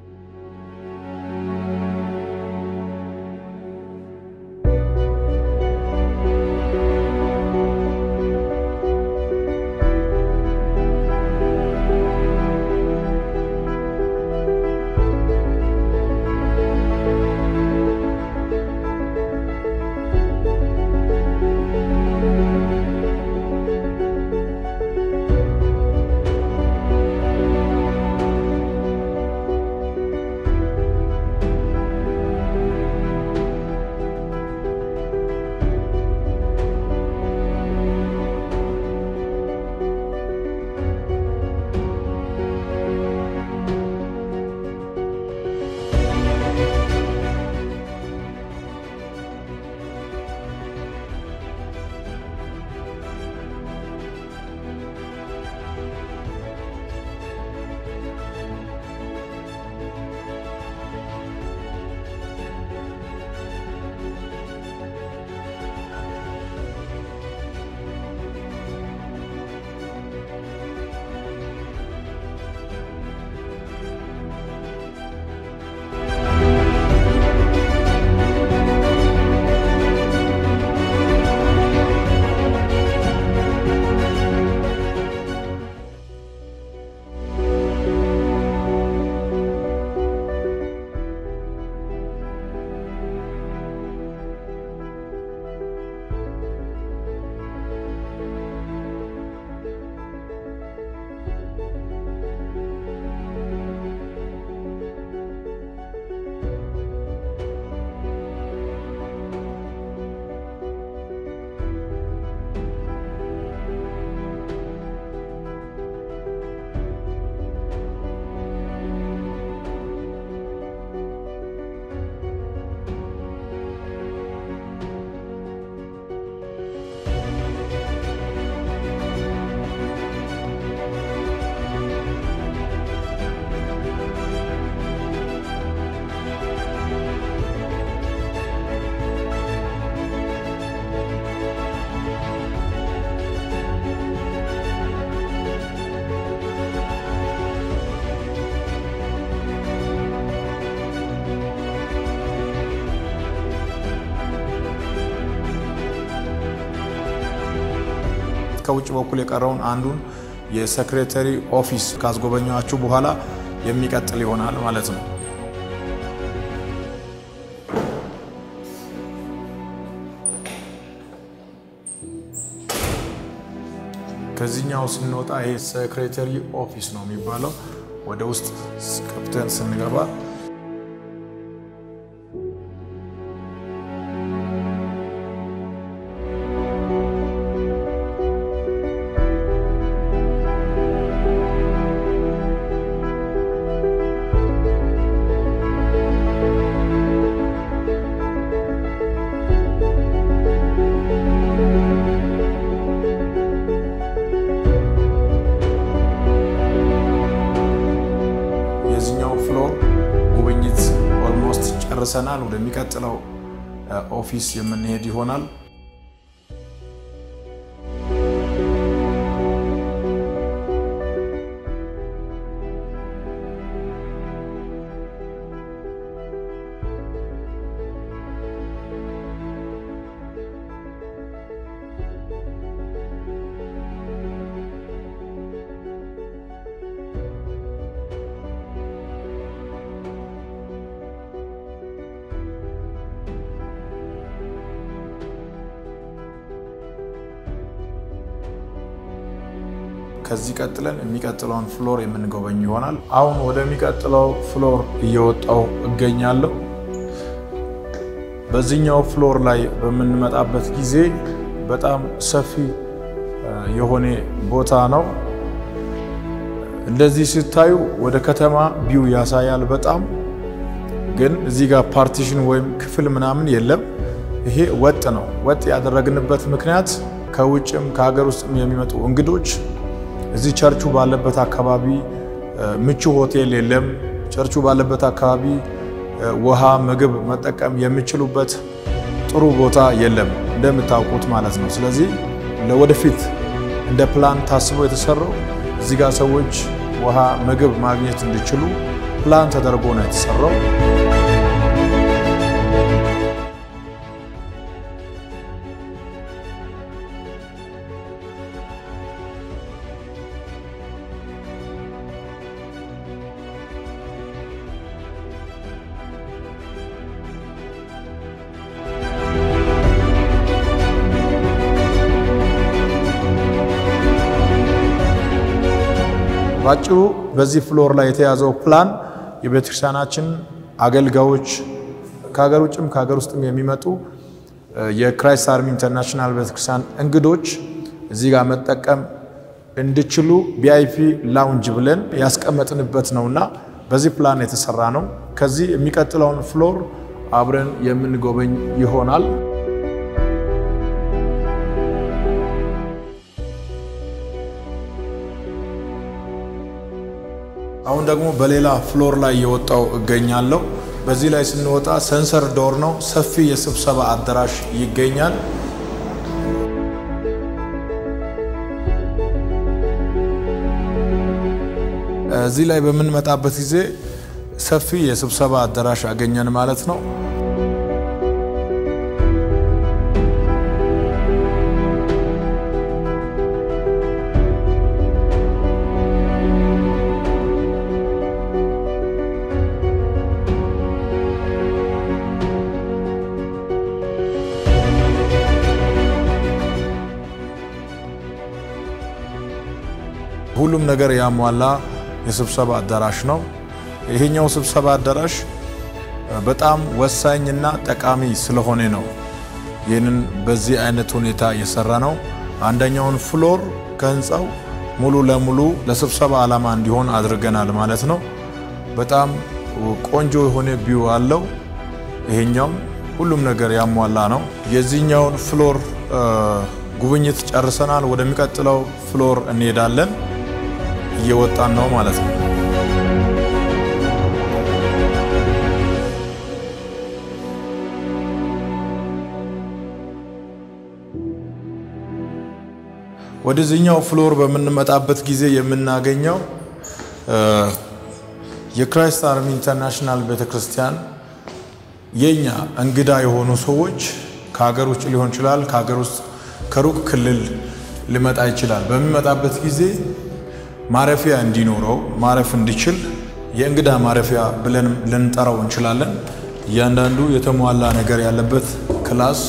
ከውጭ በኩል የቀረውን አንዱን የሴክሬተሪ ኦፊስ ካስጎበኛችሁ በኋላ የሚቀጥል ይሆናል ማለት ነው። ከዚህኛው ስንወጣ ይሄ ሴክሬተሪ ኦፊስ ነው የሚባለው። ወደ ውስጥ ከፍተን ስንገባ የዚህኛው ፍሎር ጉብኝት ኦልሞስት ጨርሰናል። ወደሚቀጥለው ኦፊስ የምንሄድ ይሆናል። ከዚህ ቀጥለን የሚቀጥለውን ፍሎር የምንጎበኝ ይሆናል። አሁን ወደሚቀጥለው ፍሎር እየወጣው እገኛለሁ። በዚህኛው ፍሎር ላይ በምንመጣበት ጊዜ በጣም ሰፊ የሆነ ቦታ ነው። እንደዚህ ሲታዩ ወደ ከተማ ቢው ያሳያል። በጣም ግን እዚህ ጋር ፓርቲሽን ወይም ክፍል ምናምን የለም። ይሄ ወጥ ነው። ወጥ ያደረግንበት ምክንያት ከውጭም ከሀገር ውስጥም የሚመጡ እንግዶች እዚህ ቸርቹ ባለበት አካባቢ ምቹ ሆቴል የለም። ቸርቹ ባለበት አካባቢ ውሃ፣ ምግብ መጠቀም የሚችሉበት ጥሩ ቦታ የለም እንደምታውቁት ማለት ነው። ስለዚህ ለወደፊት እንደ ፕላን ታስቦ የተሰራው እዚህ ጋር ሰዎች ውሃ፣ ምግብ ማግኘት እንዲችሉ ፕላን ተደርጎ ነው የተሰራው። ባጭሩ በዚህ ፍሎር ላይ የተያዘው ፕላን የቤተክርስቲያናችን አገልጋዮች ከሀገር ውጭም ከሀገር ውስጥም የሚመጡ የክራይስት አርሚ ኢንተርናሽናል ቤተክርስቲያን እንግዶች እዚህ ጋር መጠቀም እንዲችሉ ቪአይፒ ላውንጅ ብለን ያስቀመጥንበት ነውና በዚህ ፕላን የተሰራ ነው። ከዚህ የሚቀጥለውን ፍሎር አብረን የምንጎበኝ ይሆናል። አሁን ደግሞ በሌላ ፍሎር ላይ የወጣው እገኛለሁ። በዚህ ላይ ስንወጣ ሰንሰር ዶር ነው። ሰፊ የስብሰባ አዳራሽ ይገኛል። እዚህ ላይ በምንመጣበት ጊዜ ሰፊ የስብሰባ አዳራሽ አገኘን ማለት ነው። ሁሉም ነገር ያሟላ የስብሰባ አዳራሽ ነው። ይሄኛው ስብሰባ አዳራሽ በጣም ወሳኝና ጠቃሚ ስለሆነ ነው ይህንን በዚህ አይነት ሁኔታ የሰራ ነው። አንደኛውን ፍሎር ከህንፃው ሙሉ ለሙሉ ለስብሰባ ዓላማ እንዲሆን አድርገናል ማለት ነው። በጣም ቆንጆ የሆነ ቢው አለው። ይሄኛውም ሁሉም ነገር ያሟላ ነው። የዚህኛውን ፍሎር ጉብኝት ጨርሰናል። ወደሚቀጥለው ፍሎር እንሄዳለን። እየወጣን ነው ማለት ነው። ወደዚህኛው ፍሎር በምንመጣበት ጊዜ የምናገኘው የክራይስት አርሚ ኢንተርናሽናል ቤተክርስቲያን የኛ እንግዳ የሆኑ ሰዎች ከሀገር ውጭ ሊሆን ይችላል፣ ከሀገር ውስጥ ከሩቅ ክልል ሊመጣ ይችላል። በሚመጣበት ጊዜ ማረፊያ እንዲኖረው ማረፍ እንዲችል የእንግዳ ማረፊያ ብለን ልንጠራው እንችላለን። እያንዳንዱ የተሟላ ነገር ያለበት ክላስ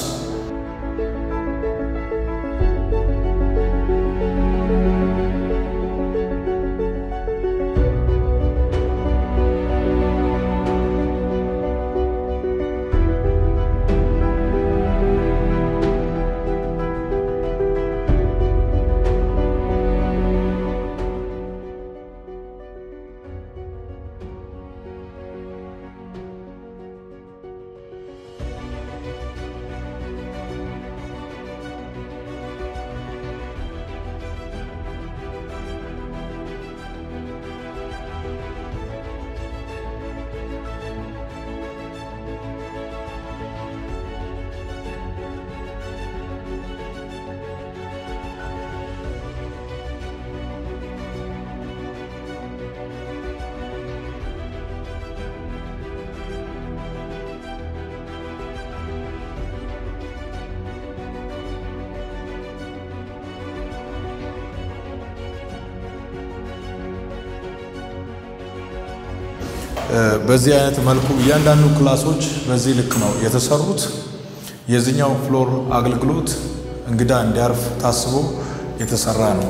በዚህ አይነት መልኩ እያንዳንዱ ክላሶች በዚህ ልክ ነው የተሰሩት። የዚህኛው ፍሎር አገልግሎት እንግዳ እንዲያርፍ ታስቦ የተሰራ ነው።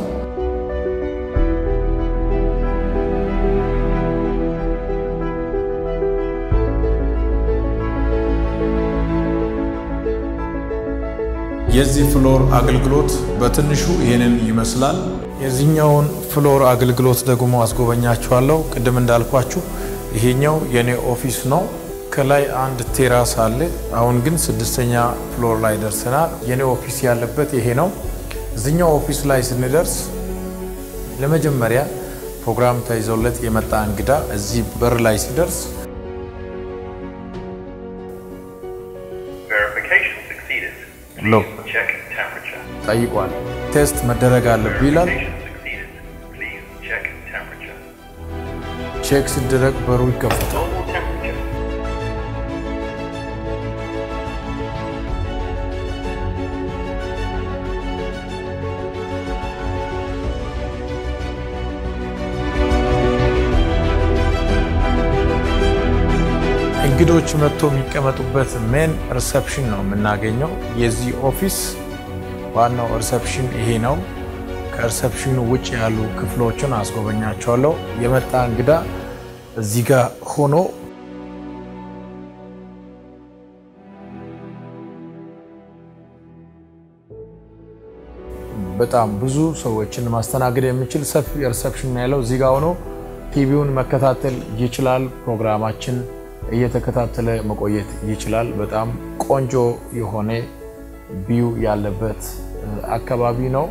የዚህ ፍሎር አገልግሎት በትንሹ ይህንን ይመስላል። የዚህኛውን ፍሎር አገልግሎት ደግሞ አስጎበኛችኋለሁ። ቅድም እንዳልኳችሁ ይሄኛው የኔ ኦፊስ ነው። ከላይ አንድ ቴራስ አለ። አሁን ግን ስድስተኛ ፍሎር ላይ ደርሰናል። የኔ ኦፊስ ያለበት ይሄ ነው። እዚኛው ኦፊስ ላይ ስንደርስ ለመጀመሪያ ፕሮግራም ተይዞለት የመጣ እንግዳ እዚህ በር ላይ ሲደርስ Verification succeeded. Look. Please check temperature. ጠይቋል። ቴስት መደረግ አለብህ ይላል። Verification succeeded. Please check temperature. ቼክ ሲደረግ በሩ ይከፈታል። Normal temperature. እንግዶች መጥቶ የሚቀመጡበት ሜን ሪሰፕሽን ነው የምናገኘው። የዚህ ኦፊስ ዋናው ሪሰፕሽን ይሄ ነው። ከሪሰፕሽኑ ውጭ ያሉ ክፍሎችን አስጎበኛቸዋለሁ። የመጣ እንግዳ እዚህ ጋር ሆኖ በጣም ብዙ ሰዎችን ማስተናገድ የሚችል ሰፊ ሪሰፕሽን ያለው እዚህ ጋር ሆኖ ቲቪውን መከታተል ይችላል። ፕሮግራማችን እየተከታተለ መቆየት ይችላል። በጣም ቆንጆ የሆነ ቢዩ ያለበት አካባቢ ነው።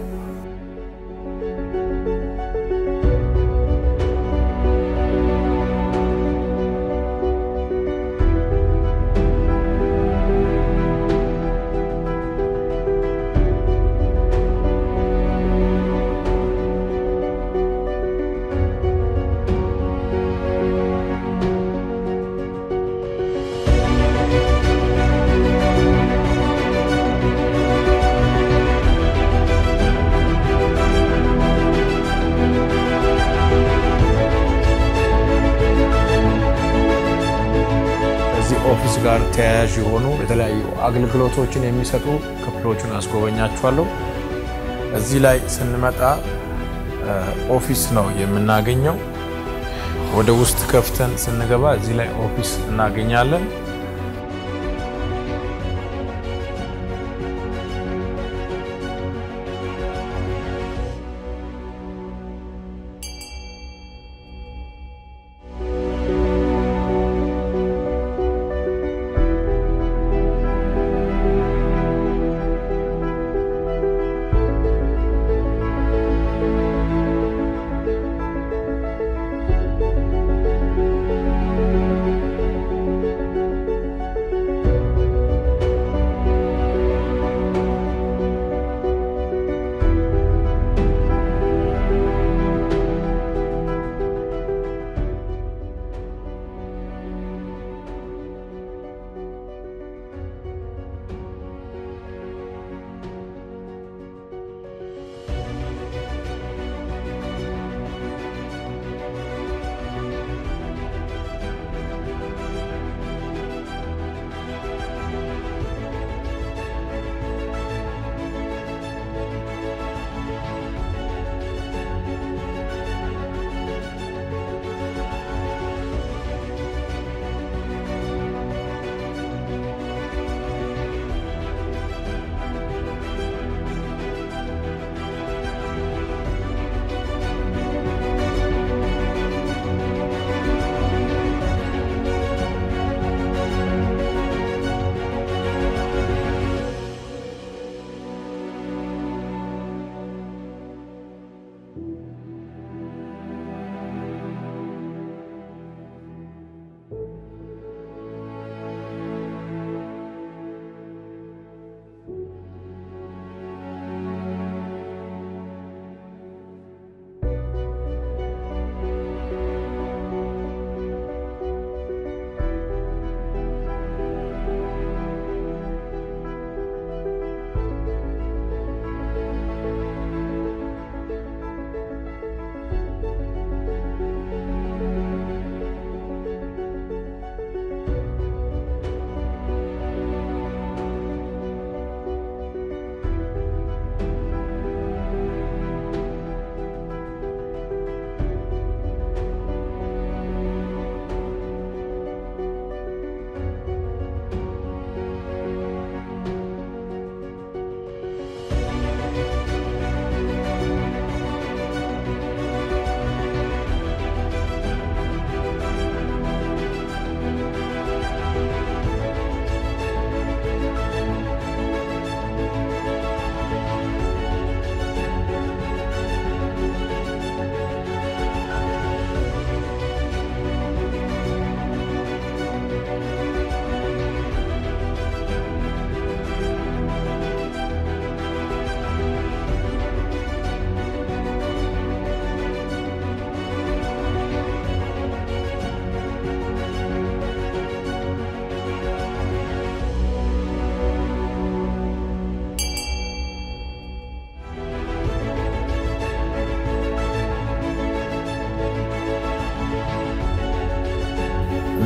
ከዚህ ኦፊስ ጋር ተያያዥ የሆኑ የተለያዩ አገልግሎቶችን የሚሰጡ ክፍሎችን አስጎበኛችኋለሁ። እዚህ ላይ ስንመጣ እ ኦፊስ ነው የምናገኘው። ወደ ውስጥ ከፍተን ስንገባ እዚህ ላይ ኦፊስ እናገኛለን።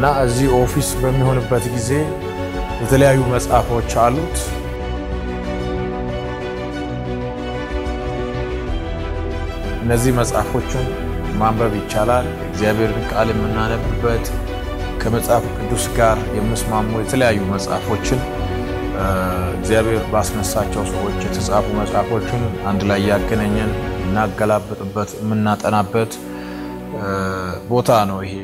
እና እዚህ ኦፊስ በሚሆንበት ጊዜ የተለያዩ መጽሐፎች አሉት። እነዚህ መጽሐፎችን ማንበብ ይቻላል። እግዚአብሔርን ቃል የምናነብበት ከመጽሐፍ ቅዱስ ጋር የሚስማሙ የተለያዩ መጽሐፎችን እግዚአብሔር ባስነሳቸው ሰዎች የተጻፉ መጽሐፎችን አንድ ላይ ያገናኘን እናገላብጥበት የምናጠናበት ቦታ ነው ይሄ።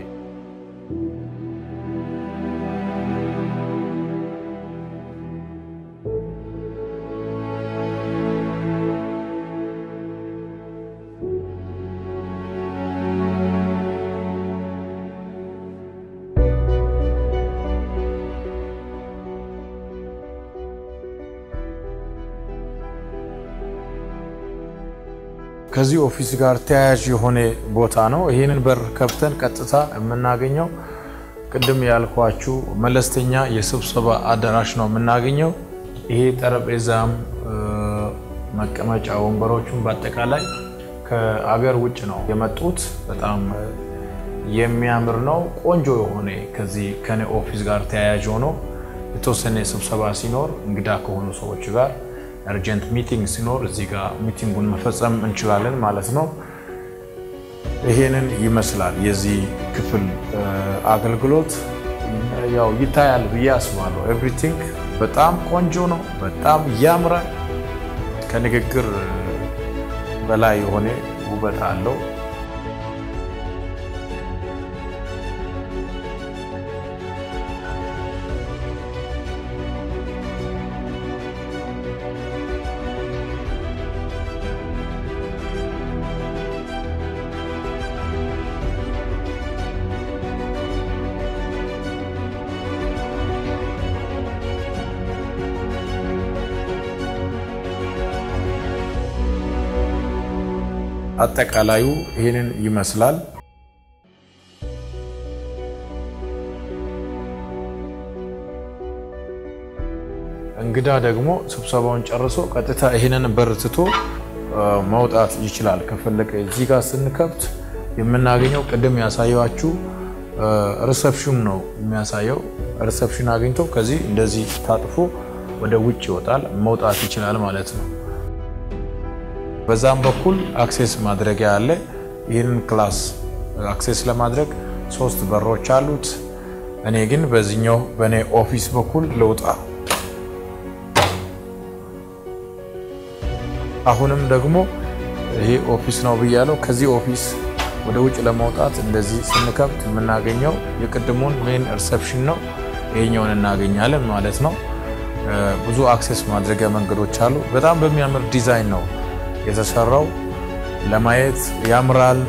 ከዚህ ኦፊስ ጋር ተያያዥ የሆነ ቦታ ነው። ይህንን በር ከፍተን ቀጥታ የምናገኘው ቅድም ያልኳችሁ መለስተኛ የስብሰባ አዳራሽ ነው የምናገኘው። ይሄ ጠረጴዛም መቀመጫ ወንበሮቹም በአጠቃላይ ከአገር ውጭ ነው የመጡት። በጣም የሚያምር ነው። ቆንጆ የሆነ ከዚህ ከኔ ኦፊስ ጋር ተያያዥ ሆኖ የተወሰነ ስብሰባ ሲኖር እንግዳ ከሆኑ ሰዎች ጋር እርጀንት ሚቲንግ ሲኖር እዚህ ጋር ሚቲንጉን መፈጸም እንችላለን ማለት ነው። ይሄንን ይመስላል የዚህ ክፍል አገልግሎት። ያው ይታያል ብዬ አስባለሁ። ኤቭሪቲንግ በጣም ቆንጆ ነው። በጣም ያምራል። ከንግግር በላይ የሆነ ውበት አለው። አጠቃላዩ ይህንን ይመስላል። እንግዳ ደግሞ ስብሰባውን ጨርሶ ቀጥታ ይህንን በር ትቶ መውጣት ይችላል ከፈለገ። እዚህ ጋር ስንከብት የምናገኘው ቅድም ያሳየኋችሁ ሪሰፕሽን ነው የሚያሳየው። ሪሰፕሽን አግኝቶ ከዚህ እንደዚህ ታጥፎ ወደ ውጭ ይወጣል፣ መውጣት ይችላል ማለት ነው። በዛም በኩል አክሴስ ማድረጊያ አለ። ይህንን ክላስ አክሴስ ለማድረግ ሶስት በሮች አሉት። እኔ ግን በዚህኛው በእኔ ኦፊስ በኩል ልውጣ። አሁንም ደግሞ ይሄ ኦፊስ ነው ብያለው። ከዚህ ኦፊስ ወደ ውጭ ለመውጣት እንደዚህ ስንከብት የምናገኘው የቅድሙን ሜን ሪሰፕሽን ነው። ይሄኛውን እናገኛለን ማለት ነው። ብዙ አክሴስ ማድረጊያ መንገዶች አሉ። በጣም በሚያምር ዲዛይን ነው የተሰራው ለማየት ያምራል።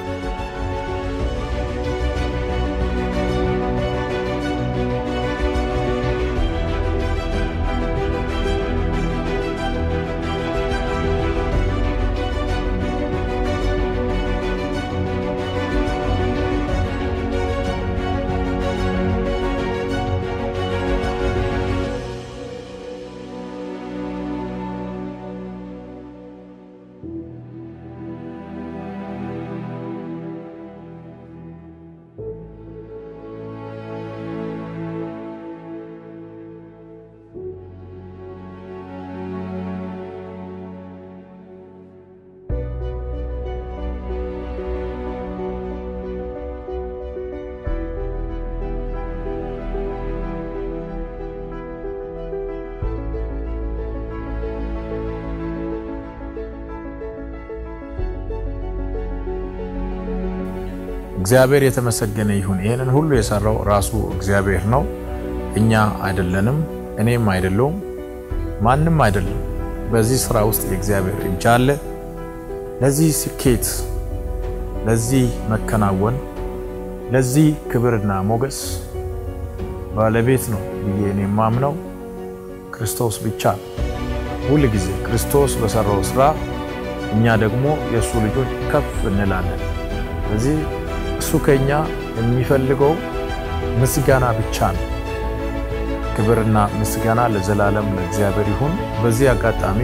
እግዚአብሔር የተመሰገነ ይሁን። ይህንን ሁሉ የሰራው ራሱ እግዚአብሔር ነው፣ እኛ አይደለንም። እኔም አይደለውም፣ ማንም አይደለም። በዚህ ስራ ውስጥ የእግዚአብሔር እጅ አለ። ለዚህ ስኬት፣ ለዚህ መከናወን፣ ለዚህ ክብርና ሞገስ ባለቤት ነው ብዬ እኔ የማምነው ክርስቶስ ብቻ ነው። ሁል ጊዜ ክርስቶስ በሰራው ስራ እኛ ደግሞ የእሱ ልጆች ከፍ እንላለን። ስለዚህ እሱ ከኛ የሚፈልገው ምስጋና ብቻ ነው። ክብርና ምስጋና ለዘላለም ለእግዚአብሔር ይሁን። በዚህ አጋጣሚ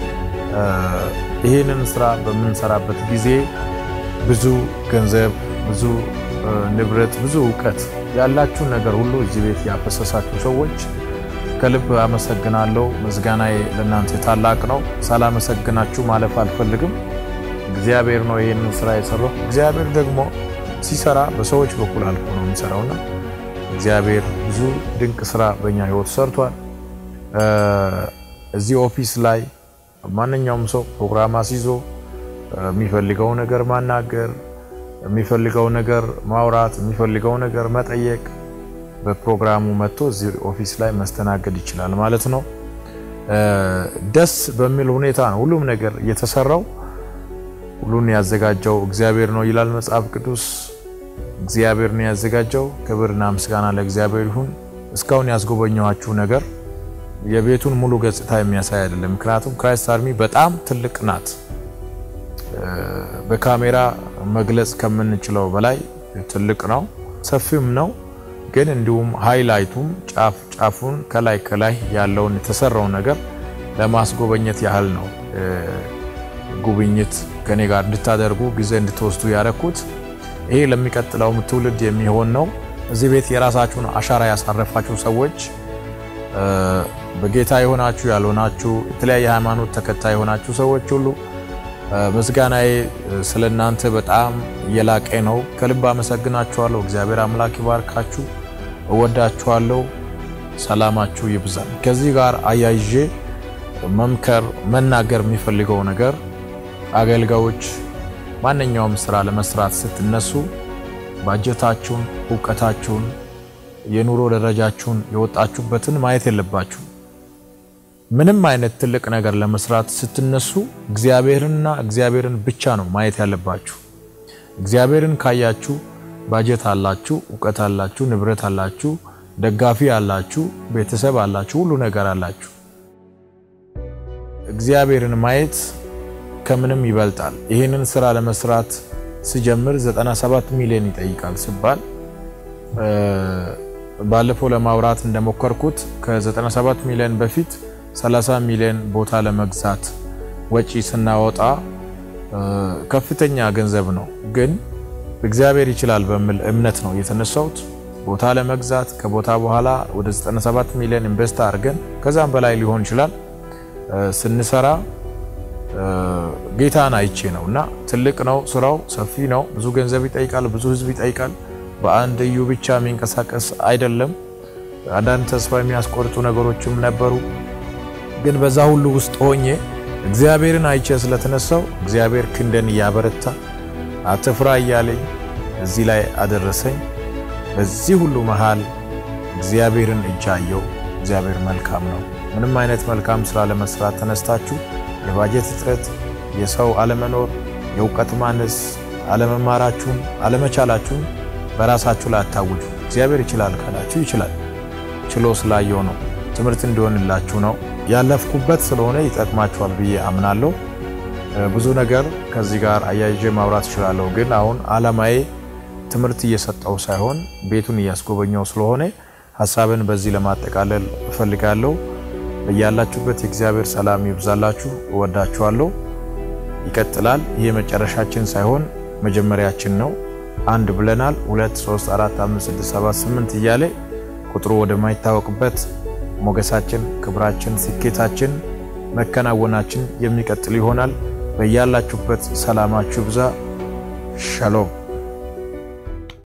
ይህንን ስራ በምንሰራበት ጊዜ ብዙ ገንዘብ፣ ብዙ ንብረት፣ ብዙ እውቀት ያላችሁን ነገር ሁሉ እዚህ ቤት ያፈሰሳችሁ ሰዎች ከልብ አመሰግናለሁ። ምስጋናዬ ለእናንተ ታላቅ ነው። ሳላመሰግናችሁ ማለፍ አልፈልግም። እግዚአብሔር ነው ይህንን ስራ የሰራው። እግዚአብሔር ደግሞ ሲሰራ በሰዎች በኩል አልፎ ነው የሚሰራውና እግዚአብሔር ብዙ ድንቅ ስራ በእኛ ህይወት ሰርቷል። እዚህ ኦፊስ ላይ ማንኛውም ሰው ፕሮግራም አስይዞ የሚፈልገው ነገር ማናገር፣ የሚፈልገው ነገር ማውራት፣ የሚፈልገው ነገር መጠየቅ በፕሮግራሙ መጥቶ እዚህ ኦፊስ ላይ መስተናገድ ይችላል ማለት ነው። ደስ በሚል ሁኔታ ነው ሁሉም ነገር የተሰራው። ሁሉን ያዘጋጀው እግዚአብሔር ነው ይላል መጽሐፍ ቅዱስ። እግዚአብሔር ነው ያዘጋጀው። ክብርና ምስጋና ለእግዚአብሔር ይሁን። እስካሁን ያስጎበኘኋችሁ ነገር የቤቱን ሙሉ ገጽታ የሚያሳይ አይደለም። ምክንያቱም ክራይስት አርሚ በጣም ትልቅ ናት። በካሜራ መግለጽ ከምንችለው በላይ ትልቅ ነው፣ ሰፊም ነው። ግን እንዲሁም ሃይላይቱም ጫፍ ጫፉን ከላይ ከላይ ያለውን የተሰራውን ነገር ለማስጎበኘት ያህል ነው ጉብኝት ከኔ ጋር እንድታደርጉ ጊዜ እንድትወስዱ ያደረኩት። ይሄ ለሚቀጥለውም ትውልድ የሚሆን ነው። እዚህ ቤት የራሳችሁን አሻራ ያሳረፋችሁ ሰዎች በጌታ የሆናችሁ ያልሆናችሁ፣ የተለያየ ሃይማኖት ተከታይ የሆናችሁ ሰዎች ሁሉ ምስጋናዬ ስለ እናንተ በጣም የላቀ ነው። ከልብ አመሰግናችኋለሁ። እግዚአብሔር አምላክ ይባርካችሁ። እወዳችኋለሁ። ሰላማችሁ ይብዛል። ከዚህ ጋር አያይዤ መምከር መናገር የሚፈልገው ነገር አገልጋዮች ማንኛውም ስራ ለመስራት ስትነሱ ባጀታችሁን፣ እውቀታችሁን፣ የኑሮ ደረጃችሁን የወጣችሁበትን ማየት የለባችሁ። ምንም አይነት ትልቅ ነገር ለመስራት ስትነሱ እግዚአብሔርንና እግዚአብሔርን ብቻ ነው ማየት ያለባችሁ። እግዚአብሔርን ካያችሁ ባጀት አላችሁ፣ እውቀት አላችሁ፣ ንብረት አላችሁ፣ ደጋፊ አላችሁ፣ ቤተሰብ አላችሁ፣ ሁሉ ነገር አላችሁ። እግዚአብሔርን ማየት ከምንም ይበልጣል። ይህንን ስራ ለመስራት ሲጀምር 97 ሚሊዮን ይጠይቃል ሲባል ባለፈው ለማውራት እንደሞከርኩት ከ97 ሚሊዮን በፊት 30 ሚሊዮን ቦታ ለመግዛት ወጪ ስናወጣ ከፍተኛ ገንዘብ ነው። ግን እግዚአብሔር ይችላል በሚል እምነት ነው የተነሳሁት ቦታ ለመግዛት ከቦታ በኋላ ወደ 97 ሚሊዮን ኢንቨስት አድርገን ከዛም በላይ ሊሆን ይችላል ስንሰራ ጌታን አይቼ ነው እና ትልቅ ነው ስራው፣ ሰፊ ነው። ብዙ ገንዘብ ይጠይቃል፣ ብዙ ህዝብ ይጠይቃል። በአንድ እዩ ብቻ የሚንቀሳቀስ አይደለም። አንዳንድ ተስፋ የሚያስቆርጡ ነገሮችም ነበሩ። ግን በዛ ሁሉ ውስጥ ሆኜ እግዚአብሔርን አይቼ ስለተነሳው እግዚአብሔር ክንደን እያበረታ አትፍራ እያለኝ እዚህ ላይ አደረሰኝ። በዚህ ሁሉ መሃል እግዚአብሔርን እጅ አየው። እግዚአብሔር መልካም ነው። ምንም አይነት መልካም ስራ ለመስራት ተነስታችሁ የባጀት እጥረት፣ የሰው አለመኖር፣ የእውቀት ማነስ፣ አለመማራችሁን፣ አለመቻላችሁን በራሳችሁ ላይ አታውጁ። እግዚአብሔር ይችላል ካላችሁ ይችላል። ችሎ ስላየው ነው። ትምህርት እንዲሆንላችሁ ነው። ያለፍኩበት ስለሆነ ይጠቅማችኋል ብዬ አምናለሁ። ብዙ ነገር ከዚህ ጋር አያይዤ ማውራት እችላለሁ። ግን አሁን አላማዬ ትምህርት እየሰጠው ሳይሆን ቤቱን እያስጎበኘው ስለሆነ ሀሳብን በዚህ ለማጠቃለል እፈልጋለሁ። በያላችሁበት የእግዚአብሔር ሰላም ይብዛላችሁ። እወዳችኋለሁ። ይቀጥላል። ይህ መጨረሻችን ሳይሆን መጀመሪያችን ነው። አንድ ብለናል። ሁለት፣ ሶስት፣ አራት፣ አምስት፣ ስድስት፣ ሰባት፣ ስምንት እያለ ቁጥሩ ወደማይታወቅበት ሞገሳችን፣ ክብራችን፣ ስኬታችን፣ መከናወናችን የሚቀጥል ይሆናል። በያላችሁበት ሰላማችሁ ብዛ። ሻሎም